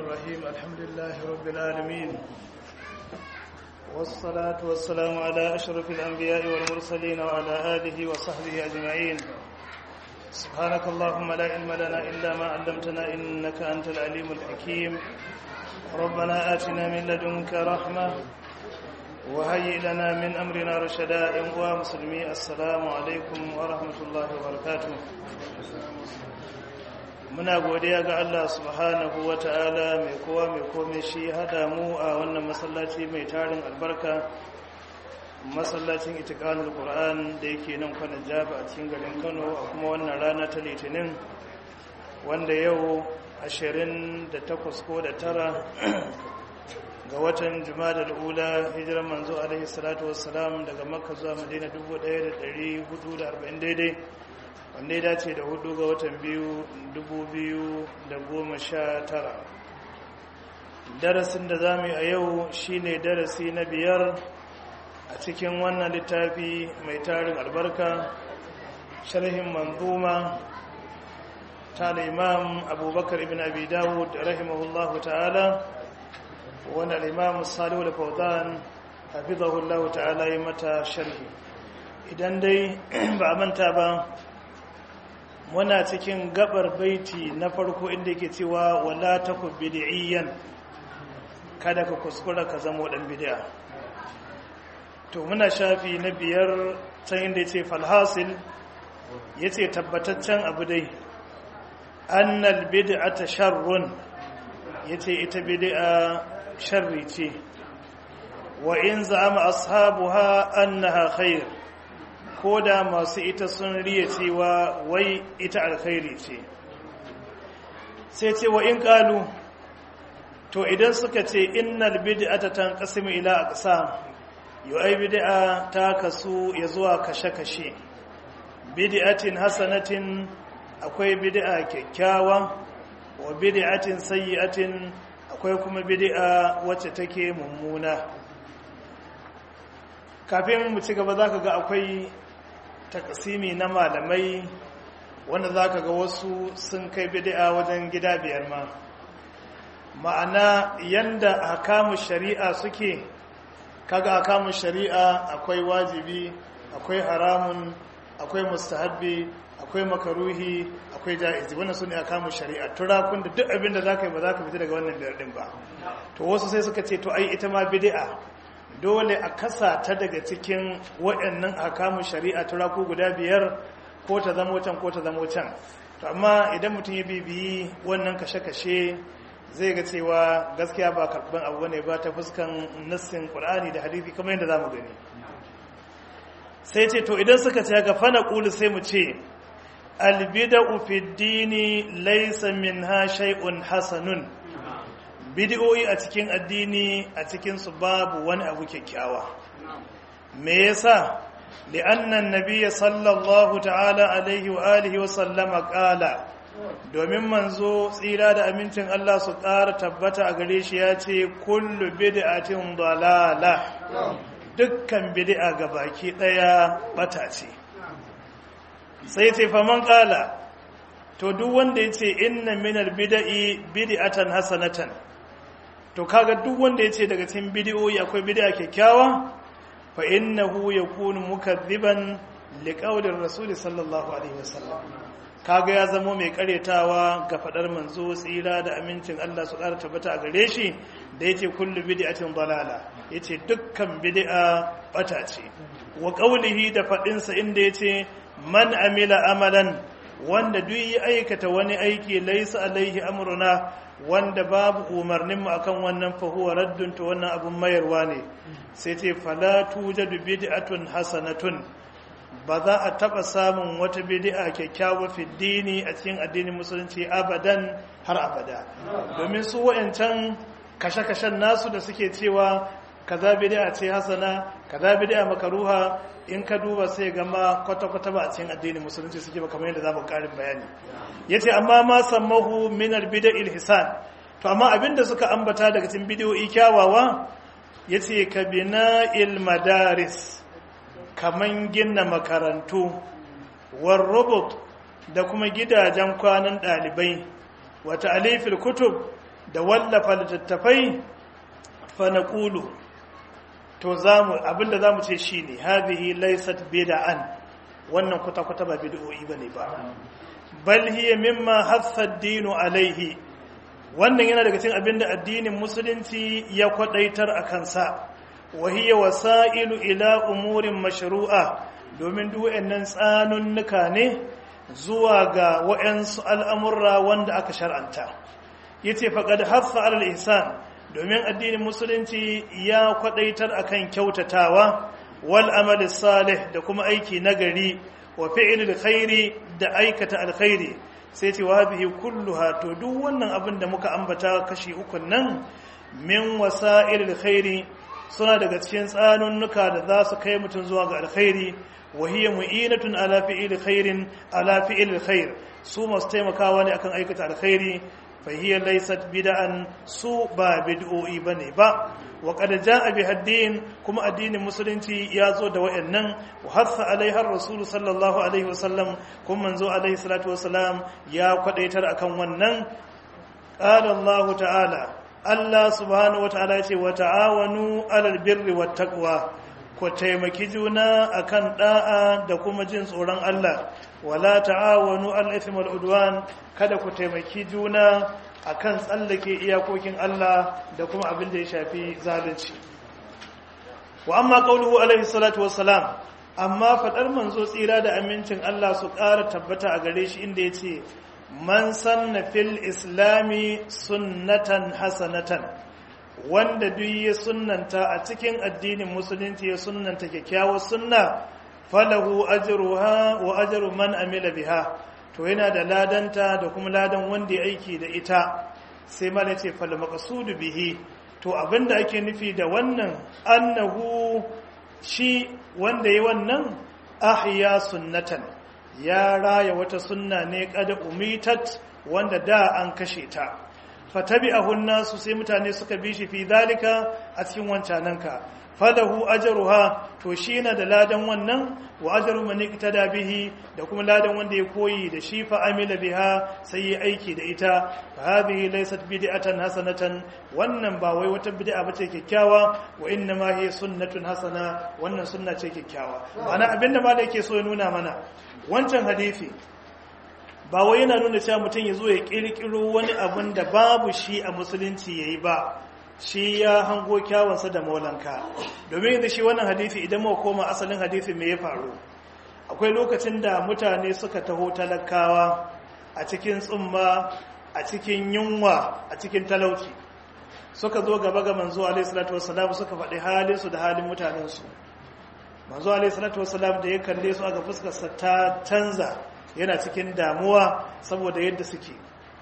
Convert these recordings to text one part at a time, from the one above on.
الرحيم الحمد لله رب العالمين والصلاة والسلام على أشرف الأنبياء والمرسلين وعلى آله وصحبه أجمعين سبحانك اللهم لا علم لنا إلا ما علمتنا إنك أنت العليم الحكيم ربنا آتنا من لدنك رحمة وهيئ لنا من أمرنا رشدا يا مسلمي السلام عليكم ورحمة الله وبركاته muna godiya ga Allah subhanahu wa ta'ala mai kowa mai kome shi hada mu a wannan masallaci mai tarin albarka masallacin itikanul qur'an da yake nan kwanan jaba a cikin garin kano a kuma wannan rana ta litinin wanda yau 28 ko da tara ga watan jumada ula hijiran manzo alaihi salatu wassalam daga makka zuwa madina 1440 daidai wanda ya dace da hudu ga watan biyu dubu biyu da goma sha tara darasin da za mu yi a yau shine darasi na biyar a cikin wannan littafi mai tarin albarka sharhin manzuma ta da imam abubakar ibn abi dawud rahimahullahu ta'ala wani al'imam salihu da faudan hafizahullahu ta'ala yi mata sharhi idan dai ba a manta ba muna cikin gabar baiti na farko inda yake cewa wala taku bid'iyyan kada ka kuskura ka zama dan bid'a to muna shafi na biyar can inda yace falhasil yace tabbataccen abu dai annal bid'ata sharrun yace ita bid'a sharri ce wa in za'ama ashabuha annaha khair ko da masu ita sun riya cewa wai ita alkhairi ce sai ce wa in kalu to idan suka ce innal bid'ata tanqasimu ila aqsam yu ai bid'a ta kasu ya zuwa kashe-kashe bid'atin hasanatin akwai bid'a kyakkyawa wa bid'atin sayyi'atin akwai kuma bid'a wacce take mummuna kafin mu ci gaba zaka ga akwai takasimi na malamai wanda za ka ga wasu sun kai bid'a wajen gida biyar ma ma'ana yanda hakamun shari'a suke kaga hakamun shari'a akwai wajibi akwai haramun akwai mustahabbi akwai makaruhi akwai ja'izi wannan su ne hakamun shari'a turakun da duk abin da za ka yi ba za ka fita daga wannan biyar din ba to wasu sai suka ce to ai ita ma bid'a dole a kasa ta daga cikin waɗannan hakamun shari'a turaku guda biyar ko ta zamo can ko ta zamo can to amma idan mutum ya bibiyi wannan kashe-kashe zai ga cewa gaskiya ba karɓar abu ne ba ta fuskan nassin ƙur'ani da hadithi kamar yadda za mu gani sai ce to idan suka ce haka fana ƙulu sai mu ce albida'u fi dini laysa minha shay'un hasanun bidiyoyi a cikin addini a cikinsu babu wani abu kyakkyawa me yasa li'annan nabiyya sallallahu ta'ala alaihi wa alihi wa sallama qala domin manzo tsira da amincin Allah su ƙara tabbata a gare shi ya ce kullu bid'atin dalala dukkan bid'a ga baki daya bata ce sai ce faman qala to duk wanda yace inna minal bid'i bid'atan hasanatan to kaga duk wanda ya ce daga cikin bidiyoyi akwai bidiya kyakkyawa fa innahu yakunu mukadhiban liqaulir rasul sallallahu alaihi wasallam kaga ya zamo mai karetawa ga fadar manzo tsira da amincin Allah su ƙara tabbata a gare shi da yace kullu bid'atin dalala yace dukkan bid'a bata ce wa qawlihi da fadin sa inda yace man amila amalan wanda duk ya aikata wani aiki laysa alaihi amruna wanda babu umarninmu akan wannan fahuwa raddun to wannan abun mayarwa ne sai ce fala tujadu bid'atun hasanatun ba za a taba samun wata bid'a kyakkyawa fi dini a cikin addinin musulunci abadan har abada domin su wayancan kashe-kashen nasu da suke cewa kaza bid'a ce hasana kaza bid'a makaruha in ka duba sai gama kwata-kwata ba a cikin addinin musulunci suke ba kamar yadda za mu karin bayani yace amma ma sammahu min albida'il hisan to amma abinda suka ambata daga cikin bidiyoyi kyawawa yace ka bina'il madaris kaman gina makarantu war robot da kuma gidajen kwanan dalibai wa ta'alifil kutub da wallafa littattafai fa naqulu to zamu abinda zamu ce shine hadhihi laysat bid'an wannan kwata kwata ba bid'o'i bane ba bal hiya mimma hassa ad-dinu alaihi wannan yana daga cikin abinda addinin musulunci ya kwadaitar akan sa wa hiya wasailu ila umurin mashru'a domin duk wayannan tsanunnuka ne zuwa ga wayansu al'amurra wanda aka shar'anta yace faqad hassa alal ihsan domin addinin musulunci ya kwadaitar akan kyautatawa wal amali salih da kuma aiki nagari wa fi'lil khairi da aikata alkhairi sai ce wa bihi kulluha to duk wannan abin da muka ambata kashi uku nan min wasa'ilil khairi suna daga cikin tsanunnuka da za su kai mutum zuwa ga alkhairi wa hiya mu'inatun ala fi'il khairin ala fi'il khair su masu taimakawa ne akan aikata alkhairi fahiyya laysat bid'an su ba bid'o'i bane ba wa qad jaa bi haddin kuma addinin musulunci ya zo da wayannan wa hasa alaiha rasul sallallahu alaihi wasallam kuma manzo alaihi salatu wasalam ya kwadaitar akan wannan qala Allah ta'ala Allah subhanahu wataala ya ce wa ta'awanu alal birri wat taqwa ku taimaki juna akan da'a da kuma jin tsoron Allah wala ta'awanu al-ithmi wal udwan kada ku taimaki juna akan tsallake iyakokin Allah da kuma abin da ya shafi zalunci wa amma qauluhu alaihi salatu wassalam amma fadar manzo tsira da amincin Allah su ƙara tabbata a gare shi inda yace man sanna fil islami sunnatan hasanatan wanda duk ya sunnanta a cikin addinin musulunci ya sunnanta kyakkyawar sunna falahu ajruha wa ajru man amila biha to yana da ladanta da kuma ladan wanda ya aiki da ita sai mala ce fal maqsudu bihi to abinda ake nufi da wannan annahu shi wanda yi wannan ahya sunnatan ya raya wata sunna ne kada umitat wanda da an kashe ta fatabi'ahu nasu sai mutane suka bi shi fi zalika a cikin wancananka falahu ajruha to shi yana da ladan wannan wa ajru man iktada bihi da kuma ladan wanda ya koyi da shi fa amila biha sai ya aiki da ita fa hadhihi laysat bid'atan hasanatan wannan ba wai wata bid'a bace kyakkyawa wa inna ma hiya sunnatun hasana wannan sunna ce kyakkyawa ana abinda malai yake so ya nuna mana wancan hadisi ba wai yana nuna cewa mutum ya zo ya kirkiro wani abin da babu shi a musulunci yayi ba shi ya hango kyawansa da maulanka domin da shi wannan hadisi idan muka koma asalin hadisi me ya faru akwai lokacin da mutane suka taho talakawa a cikin tsumma a cikin yunwa a cikin talauci suka zo gaba ga manzo alaihi salatu wassalam suka faɗi halin su da halin mutanen su manzo alaihi salatu wassalam da ya kalle su aka fuskar sa ta canza yana cikin damuwa saboda yadda suke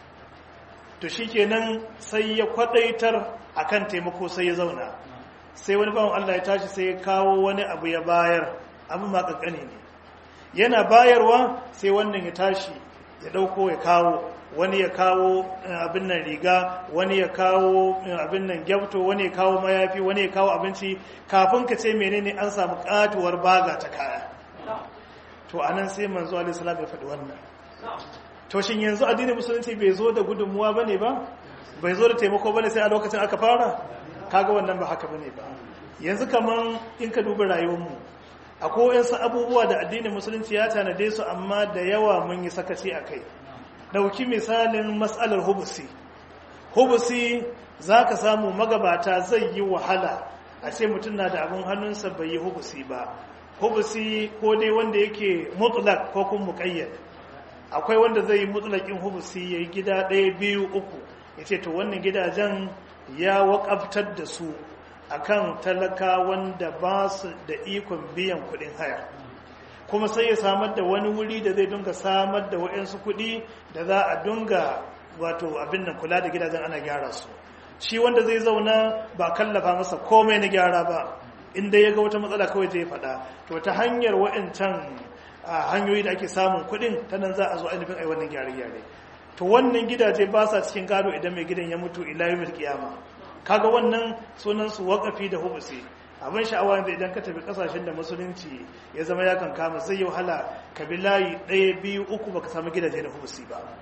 to shikenan sai ya kwadaitar akan taimako sai ya zauna sai wani bawan Allah ya tashi sai ya kawo wani abu ya bayar abu ma kankane ne yana bayarwa sai wannan ya tashi ya dauko ya kawo wani ya kawo abin nan riga wani ya kawo abin nan gyabto wani ya kawo mayafi wani ya kawo abinci kafin ka ce menene an samu katuwar baga ta kaya to anan sai manzo alaihi salam ya faɗi wannan to shin yanzu addinin musulunci bai zo da gudunmuwa bane ba bai zo da taimako bane sai a lokacin aka fara kaga wannan ba haka bane ba yanzu kaman in ka duba rayuwarmu akwai wasu abubuwa da addinin musulunci ya tanade su amma da yawa mun yi sakaci a kai dauki misalin matsalar hubusi hubusi za ka samu magabata zai yi wahala a ce mutum na da abin hannunsa bai yi hubusi ba hubusi ko dai wanda yake mutlak ko kuma muƙayyad akwai wanda zai yi mutlakin hubusi ya yi gida ɗaya biyu uku ya ce to wannan gidajen ya waƙaftar da su akan talaka wanda ba su da ikon biyan kuɗin haya kuma sai ya samar da wani wuri da zai dunga samar da waɗansu kuɗi da za a dunga wato abin nan kula da gidajen ana gyara su shi wanda zai zauna ba kallafa masa komai na gyara ba inda ya ga wata matsala kawai zai faɗa to ta hanyar waɗancan hanyoyi da ake samun kuɗin ta nan za a zo ainihin ai wannan gyare-gyare to wannan gidaje ba sa cikin gado idan mai gidan ya mutu ila yawmil qiyama kaga wannan sunan su waqafi da hubusi abin sha'awa yanzu idan ka tafi kasashen da musulunci ya zama ya kan kama zai yi wahala ka bi layi ɗaya biyu uku baka samu gidaje da hubusi ba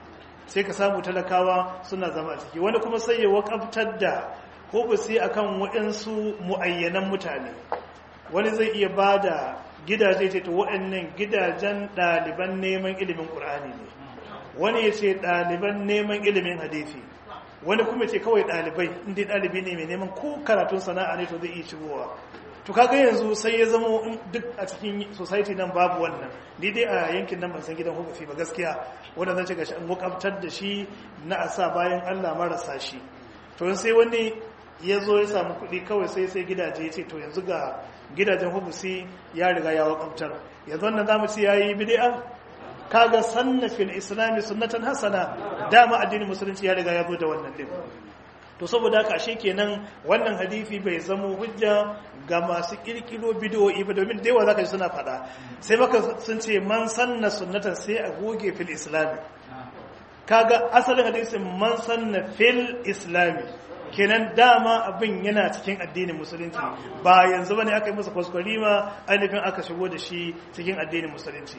sai ka samu talakawa suna zama a ciki wani kuma sai ya wakaftar da hubusi akan waɗansu mu'ayyanan mutane wani zai iya ba da gidaje ce to waɗannan gidajen ɗaliban neman ilimin ƙur'ani ne wani ya ce ɗaliban neman ilimin hadisi wani kuma ce kawai ɗalibai inda ɗalibi ne mai neman ko karatun sana'a ne to zai iya shigowa to kaga yanzu sai ya zama duk a cikin society nan babu wannan ni dai a yankin nan ban san gidan hukufi ba gaskiya wanda zan ce gashi an wakabtar da shi na asa bayan Allah marasa shi to sai wani ya zo ya samu kuɗi kawai sai sai gidaje ya ce to yanzu ga gidajen hubusi ya riga ya wakabtar yanzu wannan zamu ce yayi bid'a kaga sanna fil islami sunnatan hasana dama addinin musulunci ya riga ya zo da wannan din to saboda haka ashe kenan wannan hadisi bai zamo hujja ga masu kirkiro bidiyoyi ba domin da yawa zaka ji suna faɗa sai maka sun ce man sanna sunnatan sai a goge fil islami kaga asalin hadisin man sanna fil islami kenan dama abin yana cikin addinin musulunci ba yanzu bane aka yi masa kwaskwarima ainihin aka shigo da shi cikin addinin musulunci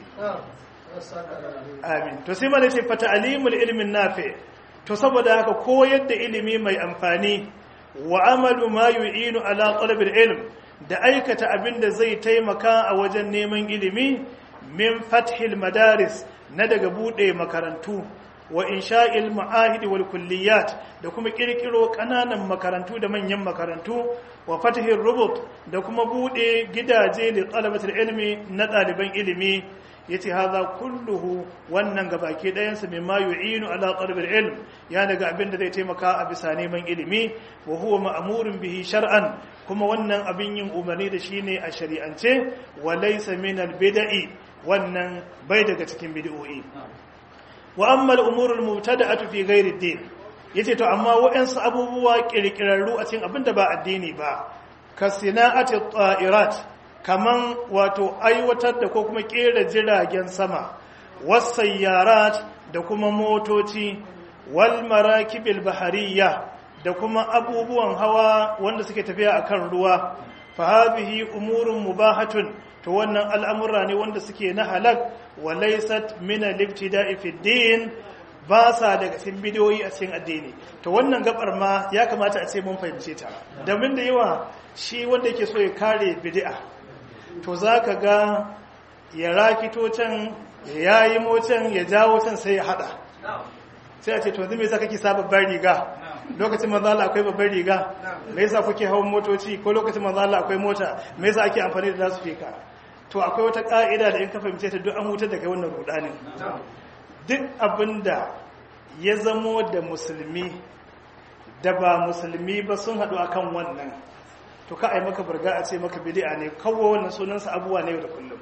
amin to sai mana ce fata alimul ilmin nafi to saboda haka koyar da ilimi mai amfani wa amalu ma yu'inu ala talabil ilm da aikata abin da zai taimaka a wajen neman ilimi min fathil madaris na daga bude makarantu wa insha'il ma'ahid wal kulliyat da kuma kirkiro kananan makarantu da manyan makarantu wa fathir rubut da kuma bude gidaje li talabatul ilmi na ɗaliban ilimi yace haza kulluhu wannan gabaki ɗayan sa mimma yu'inu ala talabil ilm ya daga abin da zai taimaka a bisa neman ilimi wa huwa ma'murun bihi shar'an kuma wannan abin yin umarni da shi ne a shari'ance wa laysa min al bid'i wannan bai daga cikin bid'o'i wa amma al umur al mubtada'atu fi ghairi ad-din yace to amma waɗansu abubuwa kirkirarru a cikin abin da ba addini ba kasina'ati at-ta'irat kaman wato aiwatar da ko kuma kera jiragen sama wasayyarat da kuma motoci wal marakibil bahariya da kuma abubuwan hawa wanda suke tafiya akan ruwa fa hadhihi umurun mubahatun to wannan al'amura ne wanda suke na halak wa laysat min al-ibtida'i fi din ba sa daga cikin bidiyoyi a cikin addini to wannan gabar ma ya kamata a ce mun fahimce ta domin da yawa shi wanda yake so ya kare bid'a to za ka ga ya rakito can ya yi mocin ya jawo can sai ya hada sai a ce to zai sa kake sa babbar riga lokacin manzala akwai babbar riga me yasa kuke hawan motoci ko lokacin manzala akwai mota me yasa ake amfani da lasfika to akwai wata ka'ida da in ka fahimce ta duk an hutar da kai wannan rudanin duk abinda ya zamo da musulmi da ba musulmi ba sun haɗu akan wannan to ka ai maka burga a ce maka bid'a ne kawo wannan sunansa abuwa ne da kullum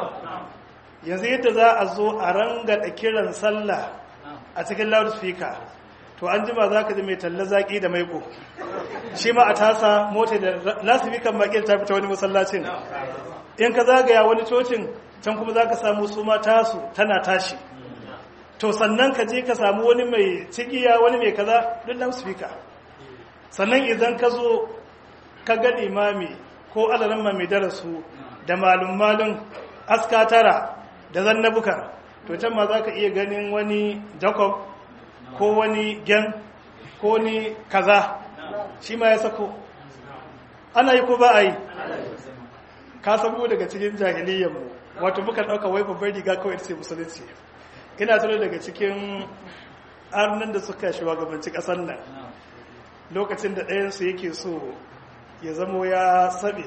yanzu yadda za a zo a ranga da kiran sallah a cikin loudspeaker to an jima za ka ji mai talla zaki da maiko shi ma a tasa mota da loudspeaker makil ta fita wani masallacin in ka zagaya wani cocin can kuma za ka samu su ma tasu tana tashi to sannan ka je ka samu wani mai cigiya wani mai kaza duk loudspeaker sannan idan ka zo ka ga imami ko alaran mai darasu da malum-malum aska tara da zannabukar to can ma za ka iya ganin wani jacob ko wani gen ko ni kaza shi ma ya sako ana yi ko ba a yi ka sabo daga cikin jahiliyyarmu wato muka ɗauka wai babbar riga kawai ce musulunci ina tuno daga cikin arnan da suka shugabanci ƙasar nan lokacin da ɗayansu yake so ya zamo ya saɓe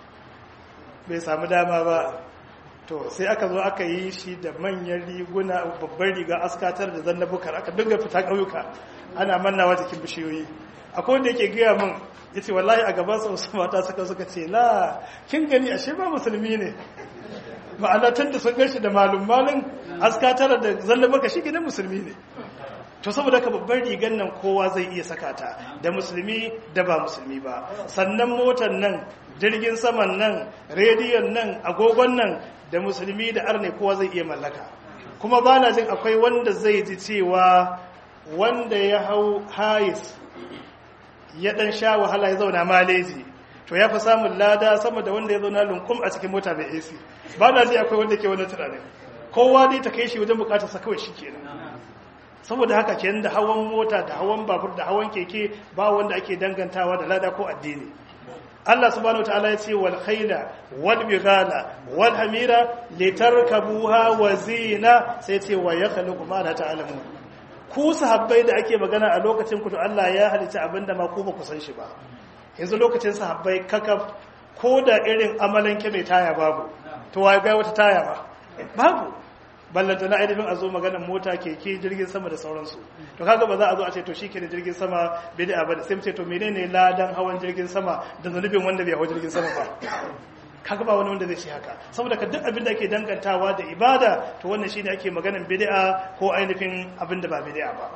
bai samu dama ba to sai aka zo aka yi shi da manyan riguna babbar riga askatar da zanna bukar aka dinga fita ƙauyuka ana mannawa jikin bishiyoyi akwai wanda yake gaya min ya ce wallahi a gaban wasu mata suka suka ce la kin gani ashe ba musulmi ne ma'ana tun da sun gashi da malum malin askatar da zanna bukar shi gidan musulmi ne to saboda ka babbar rigan nan kowa zai iya saka ta da musulmi da ba musulmi ba sannan motar nan jirgin saman nan rediyon nan agogon nan da musulmi da arne kowa zai iya mallaka kuma ba na jin akwai wanda zai ji cewa wanda ya hau hayis ya dan sha wahala ya zauna maleji to ya fi samun lada sama da wanda ya zauna lunkum a cikin mota mai ac ba na ji akwai wanda ke wani tunanin kowa dai ta kai shi wajen bukatarsa kawai shi kenan saboda haka kenan da hawan mota da hawan babur da hawan keke ba wanda ake dangantawa da lada ko addini Allah subhanahu wataala ya ce wal khayla wal bighala wal hamira litarkabuha wa zina sai ce wa yakhluqu ma la ta'lamun ku sahabbai da ake magana a lokacin ku to Allah ya halitta abinda ma ku ba ku san shi ba yanzu lokacin sahabbai kakaf ko da irin amalanke mai taya babu to wa ga wata taya ba babu ballanta na ainihin a zo maganar mota keke jirgin sama da sauransu to kaga ba za a zo a ce to shike da jirgin sama bid'a ba sai mu ce to menene ladan hawan jirgin sama da zanubin wanda bai hawa jirgin sama ba kaga ba wani wanda zai ce haka saboda ka duk abin da ake dangantawa da ibada to wannan shine ake maganar bid'a ko ainihin abin da ba bid'a ba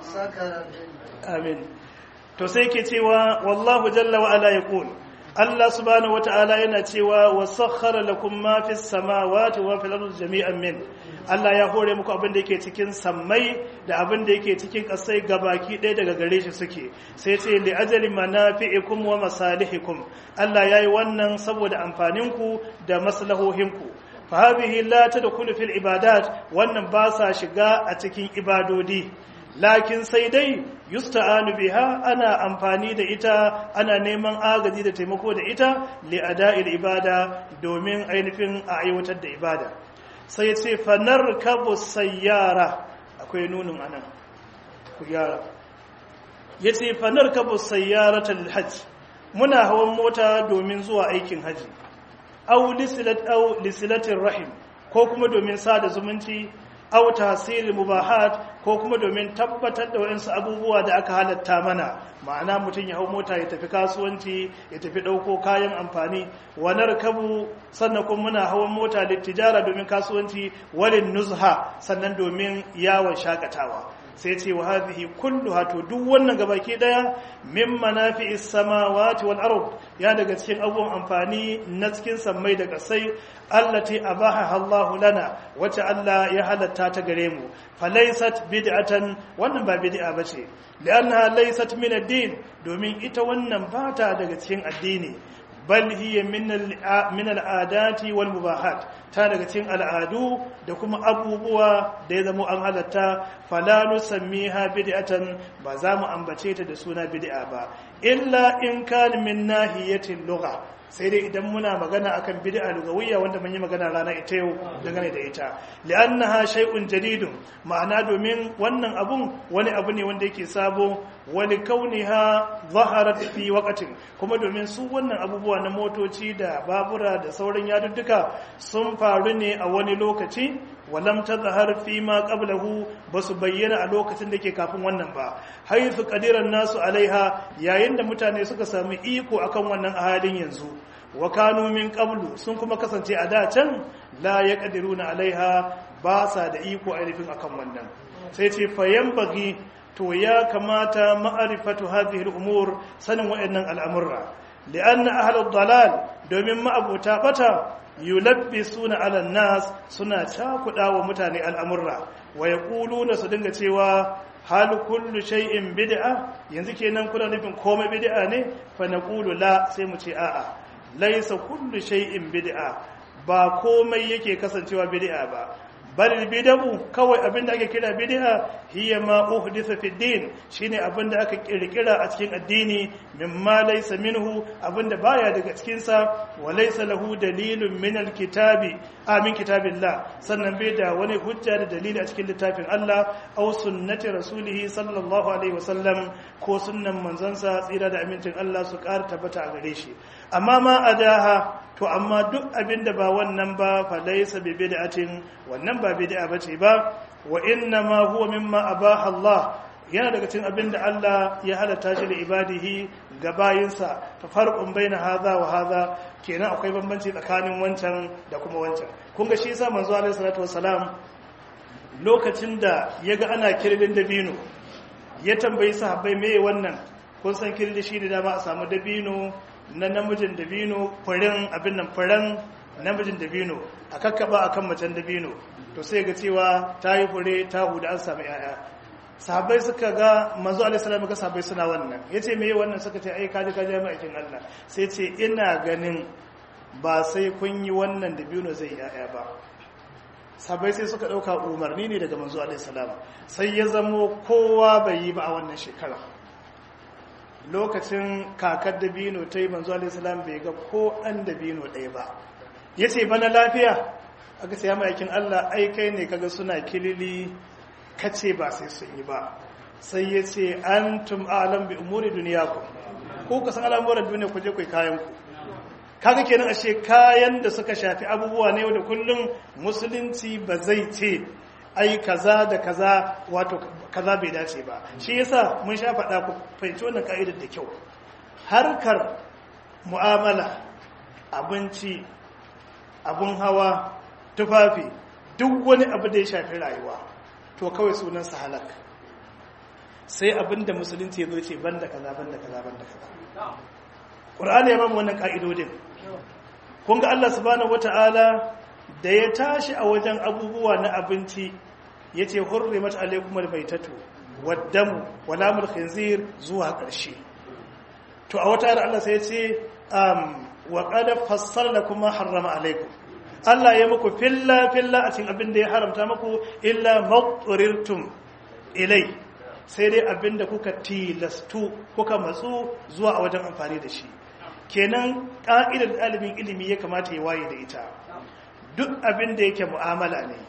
amin to sai ke cewa wallahu jalla wa ala yaqul Allah subhanahu wata'ala yana cewa wa sakhkhara lakum ma fis samawati wa fil ardi jami'an min Allah ya hore muku abin da yake cikin sammai da abin da yake cikin kasai gabaki ɗaya daga gare shi suke sai ce li ajali manafi'ikum wa masalihikum Allah yayi wannan saboda amfaninku da maslahohinku fa hadhihi la tadkhulu fil ibadat wannan ba sa shiga a cikin ibadodi lakin sai dai yusta'anu biha ana amfani da ita ana neman agaji da taimako da ita li ada'il ibada domin ainihin a aiwatar da ibada sai ce fanar kabu sayyara akwai nunin anan ku gyara yace fanar kabu sayyaratul hajj muna hawan mota domin zuwa aikin haji aw lisilat aw lisilatir rahim ko kuma domin sada zumunci aw tahsil mubahat ko kuma domin tabbatar da wayansu abubuwa da aka halatta mana ma'ana mutum ya hau mota ya tafi kasuwanci ya tafi ɗauko kayan amfani wa narkabu sannan kuma muna hawan mota littijara domin kasuwanci walin nuzha sannan domin yawon shakatawa sai ce wa hadhihi kulluha to duk wannan gabaki daya min manafi'is samawati wal ard ya daga cikin abubuwan amfani na cikin sammai da kasai allati abaha Allahu lana wacce Allah ya halatta ta gare mu falaysat bid'atan wannan ba bid'a bace li'annaha laysat min ad-din domin ita wannan bata daga cikin addini bal hiya min al'adati wal mubahat ta daga cikin al'adu da kuma abubuwa da ya zama an halatta fala nusammiha bid'atan ba za mu ambace ta da suna bid'a ba illa in kana min nahiyatin lugha sai dai idan muna magana akan bid'a lugawiyya wanda mun yi magana rana ita yau dangane da ita li'annaha shay'un jadidun ma'ana domin wannan abun wani abu ne wanda yake sabo wani kauniha zaharat fi waqtin kuma domin su wannan abubuwa na motoci da babura da sauran yadudduka sun faru ne a wani lokaci walam tazhar fi ma qablahu basu bayyana a lokacin da ke kafin wannan ba haythu qadiran nasu alaiha yayin da mutane suka sami iko akan wannan a halin yanzu wa kanu min qablu sun kuma kasance a da can la yaqdiruna alaiha ba sa da iko ainihin akan wannan sai ce bagi to ya kamata ma'arifatu hadhihi al-umur sanin waɗannan al'amurra li'anna ahlud dalal domin ma'abuta bata yulabbisuna 'ala nas suna cakuda wa mutane al'amurra wa yaquluna su dinga cewa hal kullu shay'in bid'a yanzu kenan kuna nufin komai bid'a ne fa naqulu la sai mu ce a'a laysa kullu shay'in bid'a ba komai yake kasancewa bid'a ba bal bid'u kawai abinda ake kira bid'a hiya ma uhditha fi din shine abinda aka kirkira a cikin addini mimma laysa minhu abinda baya daga cikin sa wa laysa lahu dalilun min alkitabi amin kitabillah sannan bai da wani hujja da dalili a cikin littafin Allah aw sunnati rasulihi sallallahu alaihi wasallam ko sunnan manzansa tsira da amincin Allah su ƙara tabbata a gare shi amma ma adaha to amma duk abinda ba wannan ba fa laysa bi bid'atin wannan ba bid'a bace ba wa inna ma huwa mimma abaha Allah yana daga cikin abinda Allah ya halatta shi da ibadihi ga bayinsa fa farqun baina hadha wa hadha kenan akwai bambanci tsakanin wancan da kuma wancan kun ga shi yasa manzo alaihi salatu wassalam lokacin da yaga ana kirbin dabino ya tambayi sahabbai meye wannan kun san kirli shi ne dama a samu dabino na namijin dabino furin abin nan furen namijin dabino a kakkaba akan macen dabino to sai ga cewa ta yi fure ta huda an samu yaya sahabbai suka ga manzo alaihi salam ga sahabbai suna wannan yace meye wannan suka ce ai kaji kaji mai aikin Allah sai ce ina ganin ba sai kun yi wannan dabino zai yaya ba sabai sai suka ɗauka umarni ne daga manzo alaihissalam sai ya zamo kowa bai yi ba a wannan shekara lokacin kakar dabino ta yi manzo alaihissalam bai ga ko ɗan dabino ɗaya ba ya ce bana lafiya aka sai ma'aikin allah ai kai ne kaga suna kilili kace ba sai sun yi ba sai ya ce an tum alam bi umuri duniya ku ko ka san al'amuran duniya ku je ku kayan ku kaga kenan ashe kayan da suka shafi abubuwa ne da kullum musulunci ba zai ce ai kaza da kaza wato kaza bai dace ba shi yasa mun sha faɗa ku fahimci wannan ka'idar da kyau harkar mu'amala abinci abun hawa tufafi duk wani abu da ya shafi rayuwa to kawai sunansa halak sai abin da musulunci ya zo ce banda kaza banda kaza banda kaza ƙur'ani ya bamu wannan ƙa'idodin kun ga Allah subhanahu wata'ala da ya tashi a wajen abubuwa na abinci ya ce hurrimat alaikum albaitatu waddamu walamul khinzir zuwa ƙarshe to a wata Allah sai ya ce wa qad fassalna kuma harrama alaikum Allah ya muku filla filla a cikin abin da ya haramta muku illa maqturirtum ilai sai dai abin da kuka tilastu kuka matsu zuwa a wajen amfani da shi kenan ƙa'idar ɗalibin ilimi ya kamata ya waye da ita duk abin da yake mu'amala ne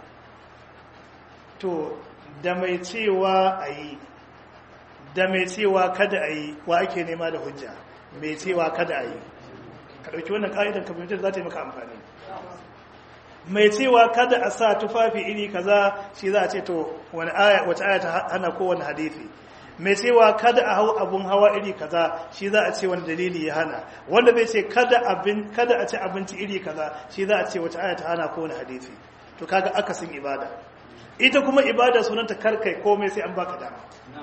to da mai cewa a yi da mai cewa kada a yi wa ake nema da hujja mai cewa kada a yi ka ɗauki wannan ƙa'idar kamar za ta yi maka amfani mai cewa kada a sa tufafi iri kaza shi za a ce to wani aya wata aya ta hana kowane hadisi mai cewa kada a hau abun hawa iri kaza shi za a ce wani dalili ya hana wanda bai ce kada abin kada a ci abinci iri kaza shi za a ce wata aya ta hana kowane hadisi to kaga akasin ibada ita kuma ibada sunanta karkai komai sai an baka dama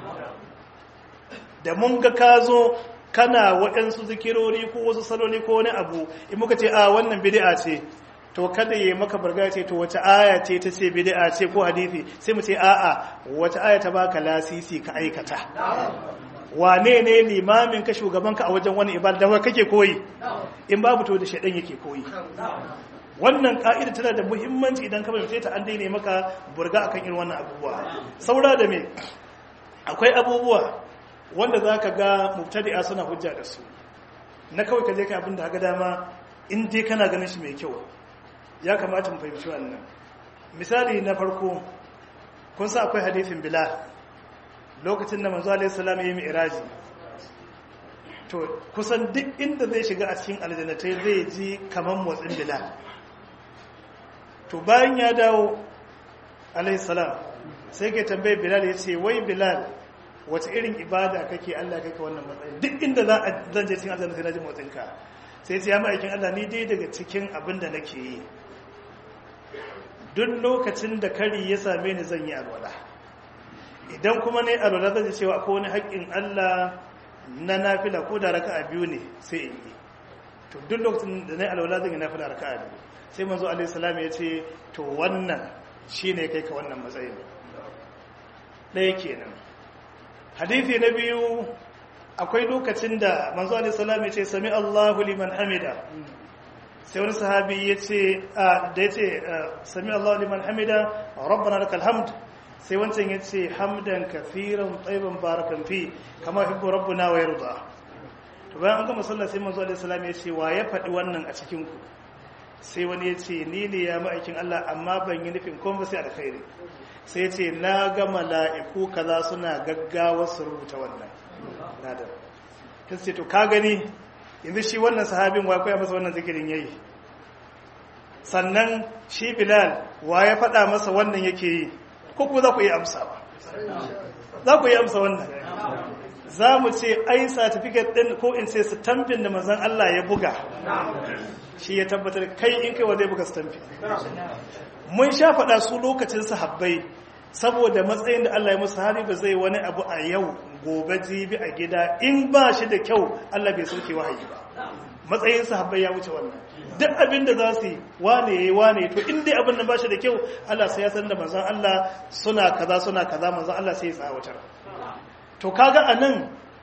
da mun ga ka zo kana waɗansu zikirori ko wasu saloli ko wani abu in muka ce a wannan bid'a ce to kada yi maka barga ce to wata aya ce ta ce bid'a ce ko hadisi sai mu ce a'a wata aya ta baka lasisi ka aikata wane ne limamin ka shugaban ka a wajen wani ibada da kake koyi in babu to da shedan yake koyi wannan ka'ida tana da muhimmanci idan ka fahimce ta an daina maka burga akan irin wannan abubuwa saura da me akwai abubuwa wanda zaka ga mubtadi'a suna hujja da su na kawai ka je kai abin da ga dama in dai kana ganin shi mai kyau ya kamata mu fahimci wannan misali na farko kun sa akwai hadithin bilal lokacin da manzo alaihi salam ya yi mi'raji to kusan duk inda zai shiga a cikin aljannatai zai ji kaman motsin bilal to bayan ya dawo alaihi salam sai ke tambaye bilal ya ce wai bilal wace irin ibada kake Allah kake wannan matsayin duk inda za a zan je cikin aljanna sai na ji motsinka sai ce ya ma'aikin Allah ni dai daga cikin abin da nake yi duk lokacin da kari ya same ni zan yi alwala idan kuma ne alwala zan cewa akwai wani haƙƙin Allah na nafila ko da raka'a biyu ne sai in yi to duk lokacin da na alwala zan yi nafila raka'a biyu sai manzo alaihi salam ya ce to wannan shine kai ka wannan matsayin ɗaya kenan hadisi na biyu akwai lokacin da manzo alaihi salam ya ce sami Allahu liman hamida sai wani sahabi ya ce da ya ce sami Allah liman hamida rabbana lakal hamd sai wancan ya ce hamdan kafiran tsayiban barakan fi kama hibbu rabbuna wa yarda to bayan an gama sallah sai manzo alaihi salam ya ce wa ya faɗi wannan a cikin ku sai wani ya ce ni ne ya ma'aikin Allah amma ban yi nufin kuma sai alkhairi sai ya ce na ga mala'iku kaza suna gaggawa su rubuta wannan nadar ta ce to ka gani yanzu shi wannan sahabin wa koya masa wannan zikirin yayi sannan shi bilal wa ya faɗa masa wannan yake yi ko ku za ku yi amsa ba za ku yi amsa wannan za mu ce ai certificate ɗin ko in ce stampin da manzon Allah ya buga shi ya tabbatar kai in kai wa zai buga stampi mun sha faɗa su lokacin sahabbai saboda matsayin da Allah ya musu hali ba zai wani abu a yau gobe jibi a gida in ba shi da kyau Allah bai sauke wahayi ba matsayin sahabbai ya wuce wannan duk abin da za su yi wane yayi wane to in dai abin da ba shi da kyau Allah sai ya san da manzon Allah suna kaza suna kaza manzon Allah sai ya tsawatar to kaga anan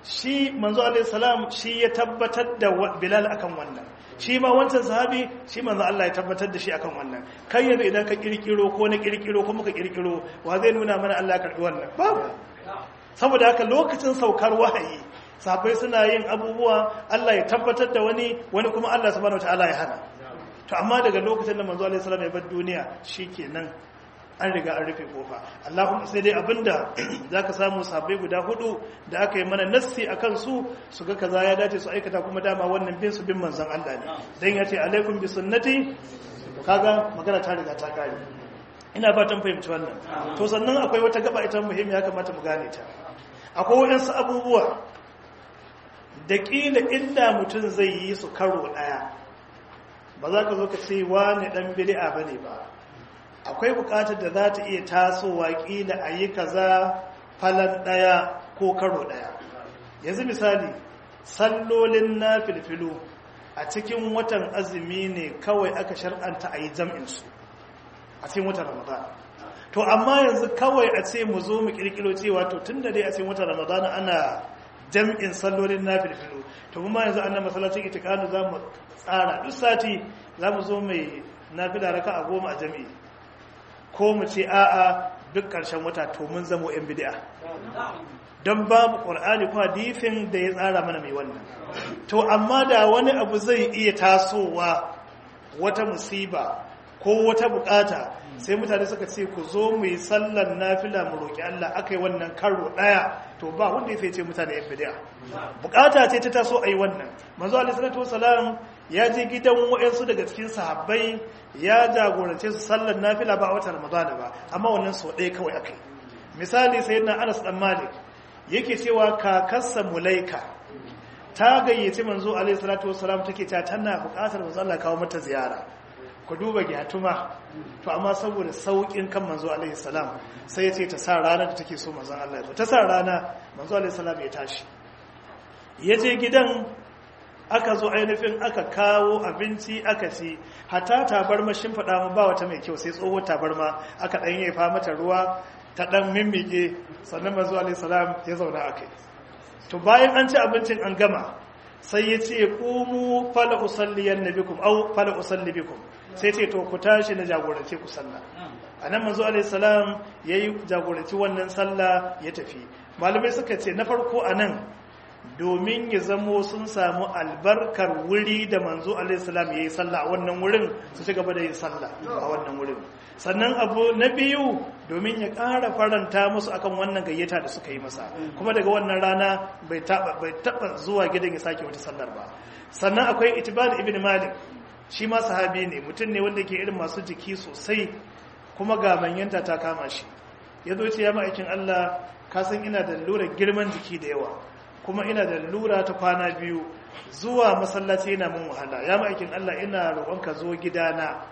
shi manzo alaihi salam shi ya tabbatar da bilal akan wannan shi ma wancan sahabi shi manzo Allah ya tabbatar da shi akan wannan kai yanzu idan ka kirkiro ko na kirkiro ko muka kirkiro wa zai nuna mana Allah ya karbi wannan babu saboda haka lokacin saukar wahayi sahabbai suna yin abubuwa Allah ya tabbatar da wani wani kuma Allah subhanahu wataala ya hana to amma daga lokacin da manzo alaihi salam ya bar duniya shikenan an riga an rufe kofa Allahumma sai dai abinda zaka samu sahabbai guda hudu da aka yi mana nassi akan su su ga kaza ya dace su aikata kuma dama wannan bin su bin manzon Allah ne dan yace alaikum bi sunnati kaga magana ta riga ta kare ina fatan fahimci wannan to sannan akwai wata gaba ita muhimmi ya kamata mu gane ta akwai waɗansu abubuwa da ƙila inda mutum zai yi su karo ɗaya ba za ka zo ka ce wani ɗan bili'a ba ne ba akwai buƙatar da za ta iya tasowa ƙila a yi kaza falon ɗaya ko karo ɗaya yanzu misali sallolin na filfilu a cikin watan azumi ne kawai aka shar'anta a yi jam'insu a cikin watan ramadan to amma yanzu kawai a ce mu zo mu kirkiro cewa to tun da dai a cikin watan ramadan ana jam'in sallolin na filfilu to kuma yanzu annan masallacin itikanu za mu tsara duk sati za mu zo mai nafila raka a goma a jam'i ko mu ce a'a duk ƙarshen wata to mun zamo yan bid'a don babu ƙur'ani ko hadifin da ya tsara mana mai wannan to amma da wani abu zai iya tasowa wata musiba ko wata bukata sai mutane suka ce ku zo mu yi sallar nafila mu roƙi Allah aka yi wannan karo ɗaya to ba wanda ya ce mutane yan bid'a bukata ce ta taso a yi wannan manzo alaihi salatu wasalam ya je gidan wayansu daga cikin sahabbai ya jagorance su sallar nafila ba a watan ramadana ba amma wannan sau ɗaya kawai aka yi misali sayyidina Anas dan Malik yake cewa kakarsa Mulaika ta gayyaci manzo alaihi salatu wasalam take ta tana bukatar manzo Allah kawo mata ziyara ku duba gyatuma to amma saboda saukin kan manzo alaihi salam sai ya ce ta sa rana da take so manzon Allah ya ta sa rana manzo alaihi salam ya tashi ya je gidan aka zo ainihin aka kawo abinci aka ci hata tabarma shin faɗa mu ba wata mai kyau sai tsohuwar tabarma aka ɗan yi fa mata ruwa ta ɗan mimmike sannan manzo alaihi salam ya zauna akai to bayan an ci abincin an gama sai ya ce ƙumu fala usalliyan nabikum au fala usalli bikum sai ce to ku tashi na jagorance ku sallah anan manzo alaihi salam yayi jagoranci wannan sallah ya tafi malamai suka ce na farko anan domin ya zamo sun samu albarkar wuri da manzo alaihi salam yayi sallah a wannan wurin su ci gaba da yin sallah a wannan wurin sannan abu na biyu domin ya ƙara faranta musu akan wannan gayyata da suka yi masa kuma daga wannan rana bai taɓa zuwa gidan ya sake wata sallar ba sannan akwai itibar ibn malik shi ma sahabi ne mutum ne wanda ke irin masu jiki sosai kuma ga manyanta ta kama shi ya zo ce ya ma'aikin allah ka san ina da lura girman jiki da yawa kuma ina da lura ta kwana biyu zuwa masallaci yana mun wahala ya ma'aikin allah ina roƙonka zo gidana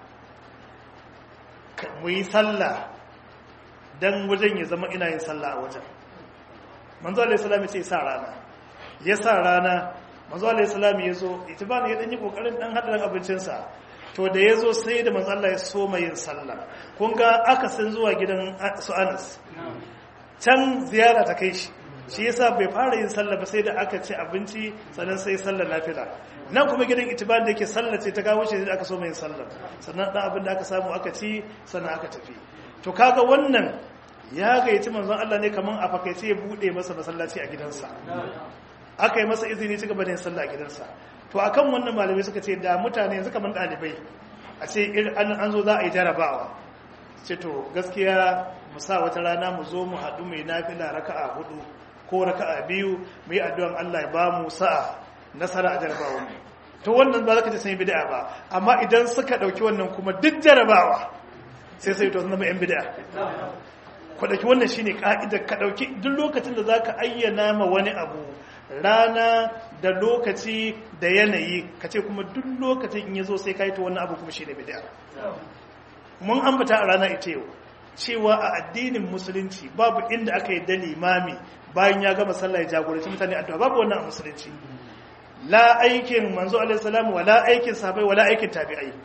mu yi sallah don wajen ya zama ina yin sallah a wajen manzo alaihi salam ya ce sa rana ya sa rana manzo alaihi salam ya zo itibani ya dan yi kokarin dan hada dan abincinsa to da ya zo sai da manzo Allah ya so mai yin sallah kun ga aka san zuwa gidan su Anas can ziyara ta kai shi shi yasa bai fara yin sallah ba sai da aka ci abinci sannan sai sallar nafila nan kuma gidan itibar da yake sallah ce ta kawo shi da aka so mai sallah sannan dan abin da aka samu aka ci sannan aka tafi to kaga wannan ya gayyaci manzon Allah ne kaman a fakaice ya bude masa masallaci a gidansa aka yi masa izini ci gaba da yin sallah a gidansa to akan wannan malamai suka ce da mutane yanzu kaman dalibai a ce an zo za a yi jarabawa ce to gaskiya mu sa wata rana mu zo mu haɗu mai nafila raka'a hudu ko raka'a biyu mu yi addu'an Allah ya ba mu sa'a nasara a jarabawa to wannan ba za ka ce sun yi bid'a ba amma idan suka ɗauki wannan kuma duk jarabawa sai sai to zama yan bid'a ku ɗauki wannan shine ka'idar ka ɗauki duk lokacin da za ka ayyana ma wani abu rana da lokaci da yanayi ka ce kuma duk lokacin in ya zo sai ka yi to wannan abu kuma shine bid'a mun ambata a rana ita yau cewa a addinin musulunci babu inda aka yi da limami bayan ya gama sallah ya jagoranci mutane addu'a babu wannan a musulunci la aikin manzo alaihi salam wala aikin sahabbai wala aikin tabi'ai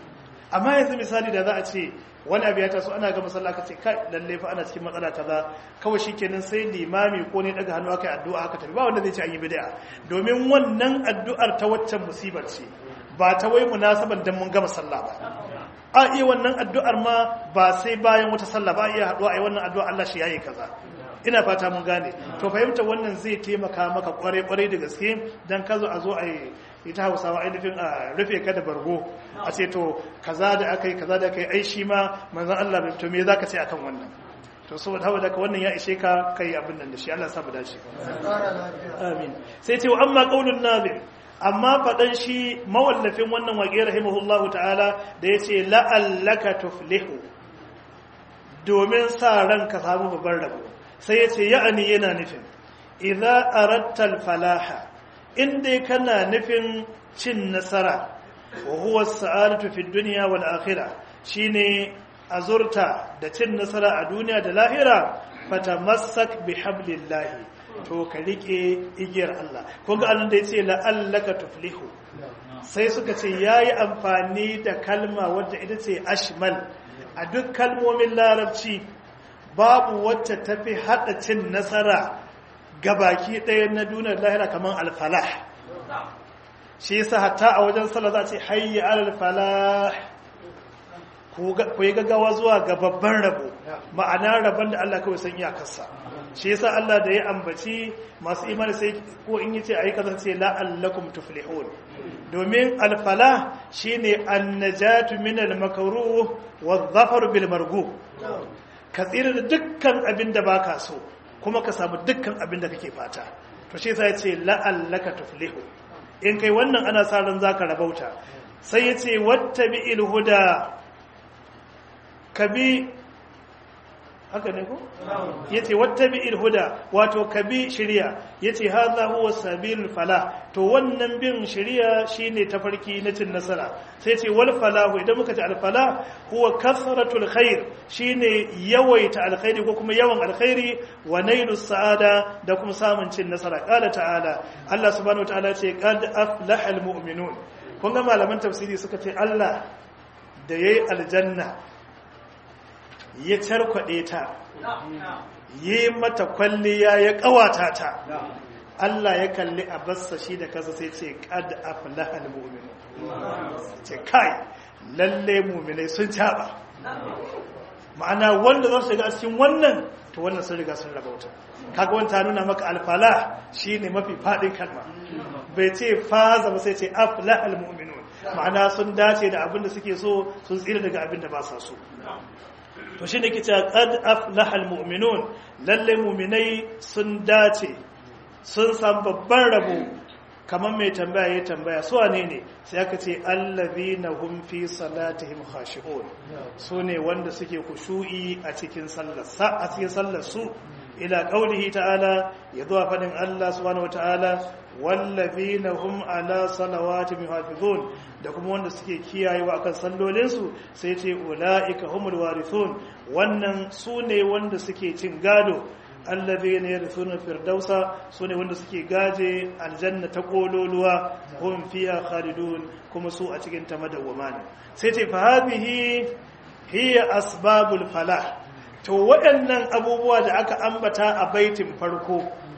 amma yanzu misali da za a ce wani abu ya taso ana ga masalla ka ce kai lalle fa ana cikin matsala kaza kawai shikenan sai limami ko ne daga hannu aka yi addu'a aka tafi ba wanda zai ce an yi bid'a domin wannan addu'ar ta waccan musibar ce ba ta wai munasaban dan mun gama sallah ba a iya wannan addu'ar ma ba sai bayan wata sallah ba iya haɗuwa a yi wannan addu'a Allah shi yayi kaza ina fata mun gane to fahimta wannan zai taimaka maka kwarai-kwarai da gaske don ka zo a zo a yi ita hausawa ainihin a rufe ka da bargo a ce to kaza da aka yi kaza da aka yi ai shi ma manzan Allah bai to me za ka ce akan wannan to saboda hawa daga wannan ya ishe ka kai abin nan da shi Allah sabu dace amin sai ce wa amma qaulun nabi amma fadan shi mawallafin wannan waƙe rahimahullahu ta'ala da yace la'allaka tuflihu domin sa ranka samu babban rabo sai ya ce ya'ani yana nufin idza arattal falaha inda kana nufin cin nasara wa huwa sa'adatu fid dunya wal akhirah shine azurta da cin nasara a duniya da lahira fatamassak bihablillahi to ka rike igiyar Allah kun ga annan da yace la'allaka tuflihu sai suka ce yayi amfani da kalma wadda ita ce ashmal a duk kalmomin larabci babu wacce tafi hada cin nasara gabaki ɗaya na duniyar lahira kamar alfalah shi yasa hatta a wajen sallah za a ce hayya alfalah ku yi gaggawa zuwa ga babban rabo ma'ana rabon da Allah kawai san iyakarsa shi yasa Allah da ya ambaci masu imani sai ko in yace ayi kaza sai la'allakum tuflihun domin alfala shine annajatu min almakruh wadh-dhafar bil marghub ka tsira da dukkan abin da baka so kuma ka samu dukkan abin da kake fata to shi yasa yace la'allaka tuflihu in kai wannan ana sa ran zaka rabauta sai yace wattabi'il huda kabi haka ne ko yace wattabi'il huda wato kabi shari'a yace hadha huwa sabilul falah to wannan bin shari'a shine tafarki na cin nasara sai yace wal falahu idan muka ce al falah huwa kasratul khair shine yawaita alkhairi ko kuma yawan alkhairi wa nailus sa'ada da kuma samun cin nasara qala ta'ala Allah subhanahu wa ta'ala ce qad aflahal mu'minun kun ga malaman tafsiri suka ce Allah da yayi aljanna ya carkwade ta yi mata kwalliya ya kawata ta Allah ya kalli a bassa shi da kasa sai ce qad aflahal mu'minun ce kai lalle mu'minai sun caba ma'ana wanda za su shiga cikin wannan to wannan sun riga sun rabauta kaga wanta nuna maka alfala shine mafi fadin kalma bai ce faza ba sai ce aflahal mu'minun ma'ana sun dace da abin da suke so sun tsira daga abin da ba sa so to shine ke cewa qad aflahal mu'minun lalle mu'minai sun dace sun san babban rabo kamar mai tambaya ya tambaya su wane ne sai aka ce allazina hum fi salatihim khashi'un su ne wanda suke kushu'i a cikin sallar sa a cikin sallar su ila qaulihi ta'ala ya zuwa fadin Allah subhanahu wata'ala wallazina hum ala salawatihim hafizun da kuma wanda suke kiyayewa akan sallolin su sai ce ulaika humul warithun wannan su ne wanda suke cin gado allazina yarithuna firdausa sune wanda suke gaje aljanna ta kololuwa hum fiha khalidun kuma su a cikin ta madawwama ne sai ce fa hadhihi hiya asbabul falah to waɗannan abubuwa da aka ambata a baitin farko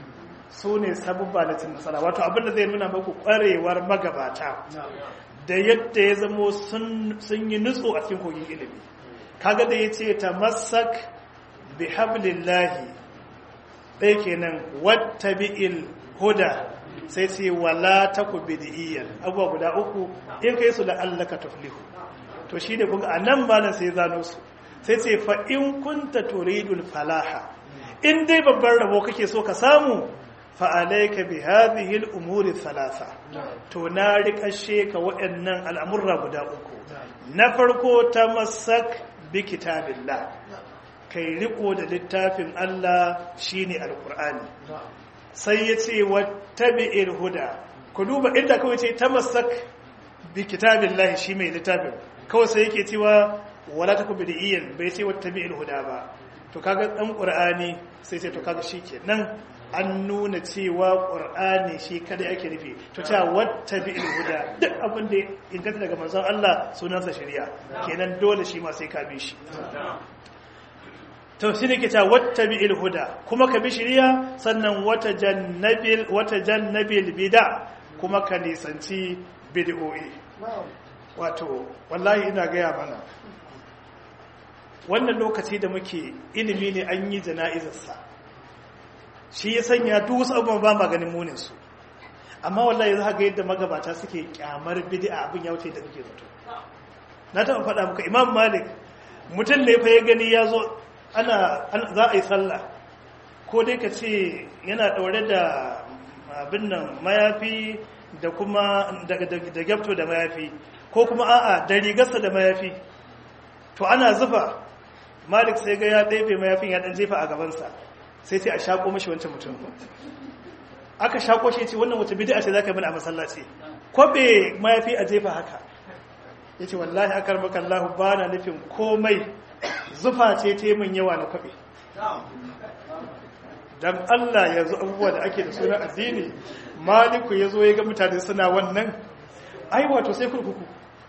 su ne sabubba na cin nasara wato abinda zai nuna maku ƙwarewar magabata da yadda ya zamo sun yi nutso a cikin kogin ilimi kaga da ya ce ta masak bi hablillahi ɗaya kenan wata bi'il huda sai ce wala ta ku bid'iyyar abubuwa guda uku in kai su la'allaka tuflihu to shi da kuga a nan ba nan sai zano su sai ce fa in kunta turidul falaha in dai babban rabo kake so ka samu fa alayka bi hadhihi al-umuri thalatha to na rikashe ka waɗannan al'amurra guda uku na farko tamassak bi kitabillah kai riko da littafin Allah shine alqur'ani sai yace wattabi'il huda ku duba inda kawai ce tamassak bi kitabillah shi mai littafin kawai sai yake cewa wala taku bid'iyan bai ce wattabi'il huda ba to kaga dan qur'ani sai ce to kaga shikenan an nuna cewa ƙur'ani shi kada ake nufi to ta wata bi huda duk abin da inganta daga manzon Allah sunansa shari'a kenan dole shi ma sai ka bi shi to shi ne ke ta wata bi huda kuma ka bi shari'a sannan wata jannabil wata jannabil bid'a kuma ka nisanci bid'o'i wato wallahi ina gaya mana wannan lokaci da muke ilimi ne an yi jana'izarsa shi ya sanya duk wasu abubuwan ba maganin muninsu amma wallahi za ga yadda magabata suke kyamar bid'a abin ya wuce da kake zato na taɓa faɗa muka imam malik mutum ne fa ya gani ya zo ana za a yi sallah ko dai ka ce yana ɗaure da abin nan mayafi da kuma da gyabto da mayafi ko kuma a'a da rigarsa da mayafi to ana zufa malik sai ga ya ɗaife mayafin ya ɗan jefa a gabansa sai sai a shaƙo mashi wancan mutum aka shaƙo shi ce wannan wata bid'a ce zaka mana a masallaci kwabe mayafi a jefa haka yace wallahi akar maka Allah ba na nufin komai zufa ce ta min yawa na kwabe dan Allah yanzu abubuwa da ake da sunan addini maliku yazo ya ga mutane suna wannan ai wato sai kurkuku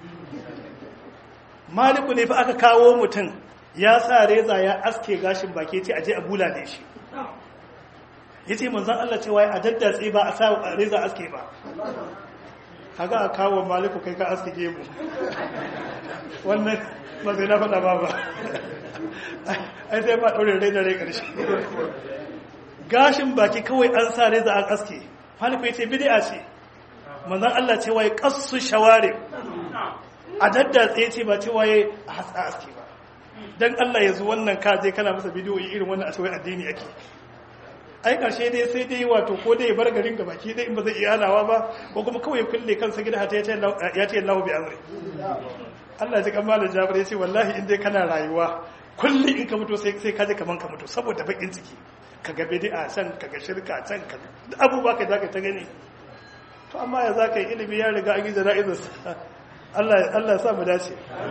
maliku ne fa aka kawo mutum ya sa reza ya aske gashin baki ce aje a bula da shi ya ce manzan Allah cewa a daddatse ba a sa reza aske ba kaga a kawo maliku kai ka aske gemu wannan ba zai na faɗa ba ba ai sai ba ɗaure rai da rai ƙarshe gashin baki kawai an sa reza an aske maliku ya ce bidi'a ce manzan Allah cewa ya ƙasu shaware a daddatse ce ba cewa ya a aske ba don Allah ya zo wannan ka je kana masa bidiyoyi irin wannan a cewa addini ake ai karshe dai sai dai wato ko dai bar garin ga baki dai in ba zai iya hanawa ba ko kuma kawai kulle kansa gida hata ya ce Allah bi amri Allah ji kamar da Jabir ya ce wallahi in dai kana rayuwa kulli in ka mutu sai sai ka je kaman ka mutu saboda bakin ciki ka ga bid'a can ka ga shirka can ka abubuwa ka zaka ta gani to amma ya zaka yi ilimi ya riga an yi jana'izar Allah Allah ya sa mu dace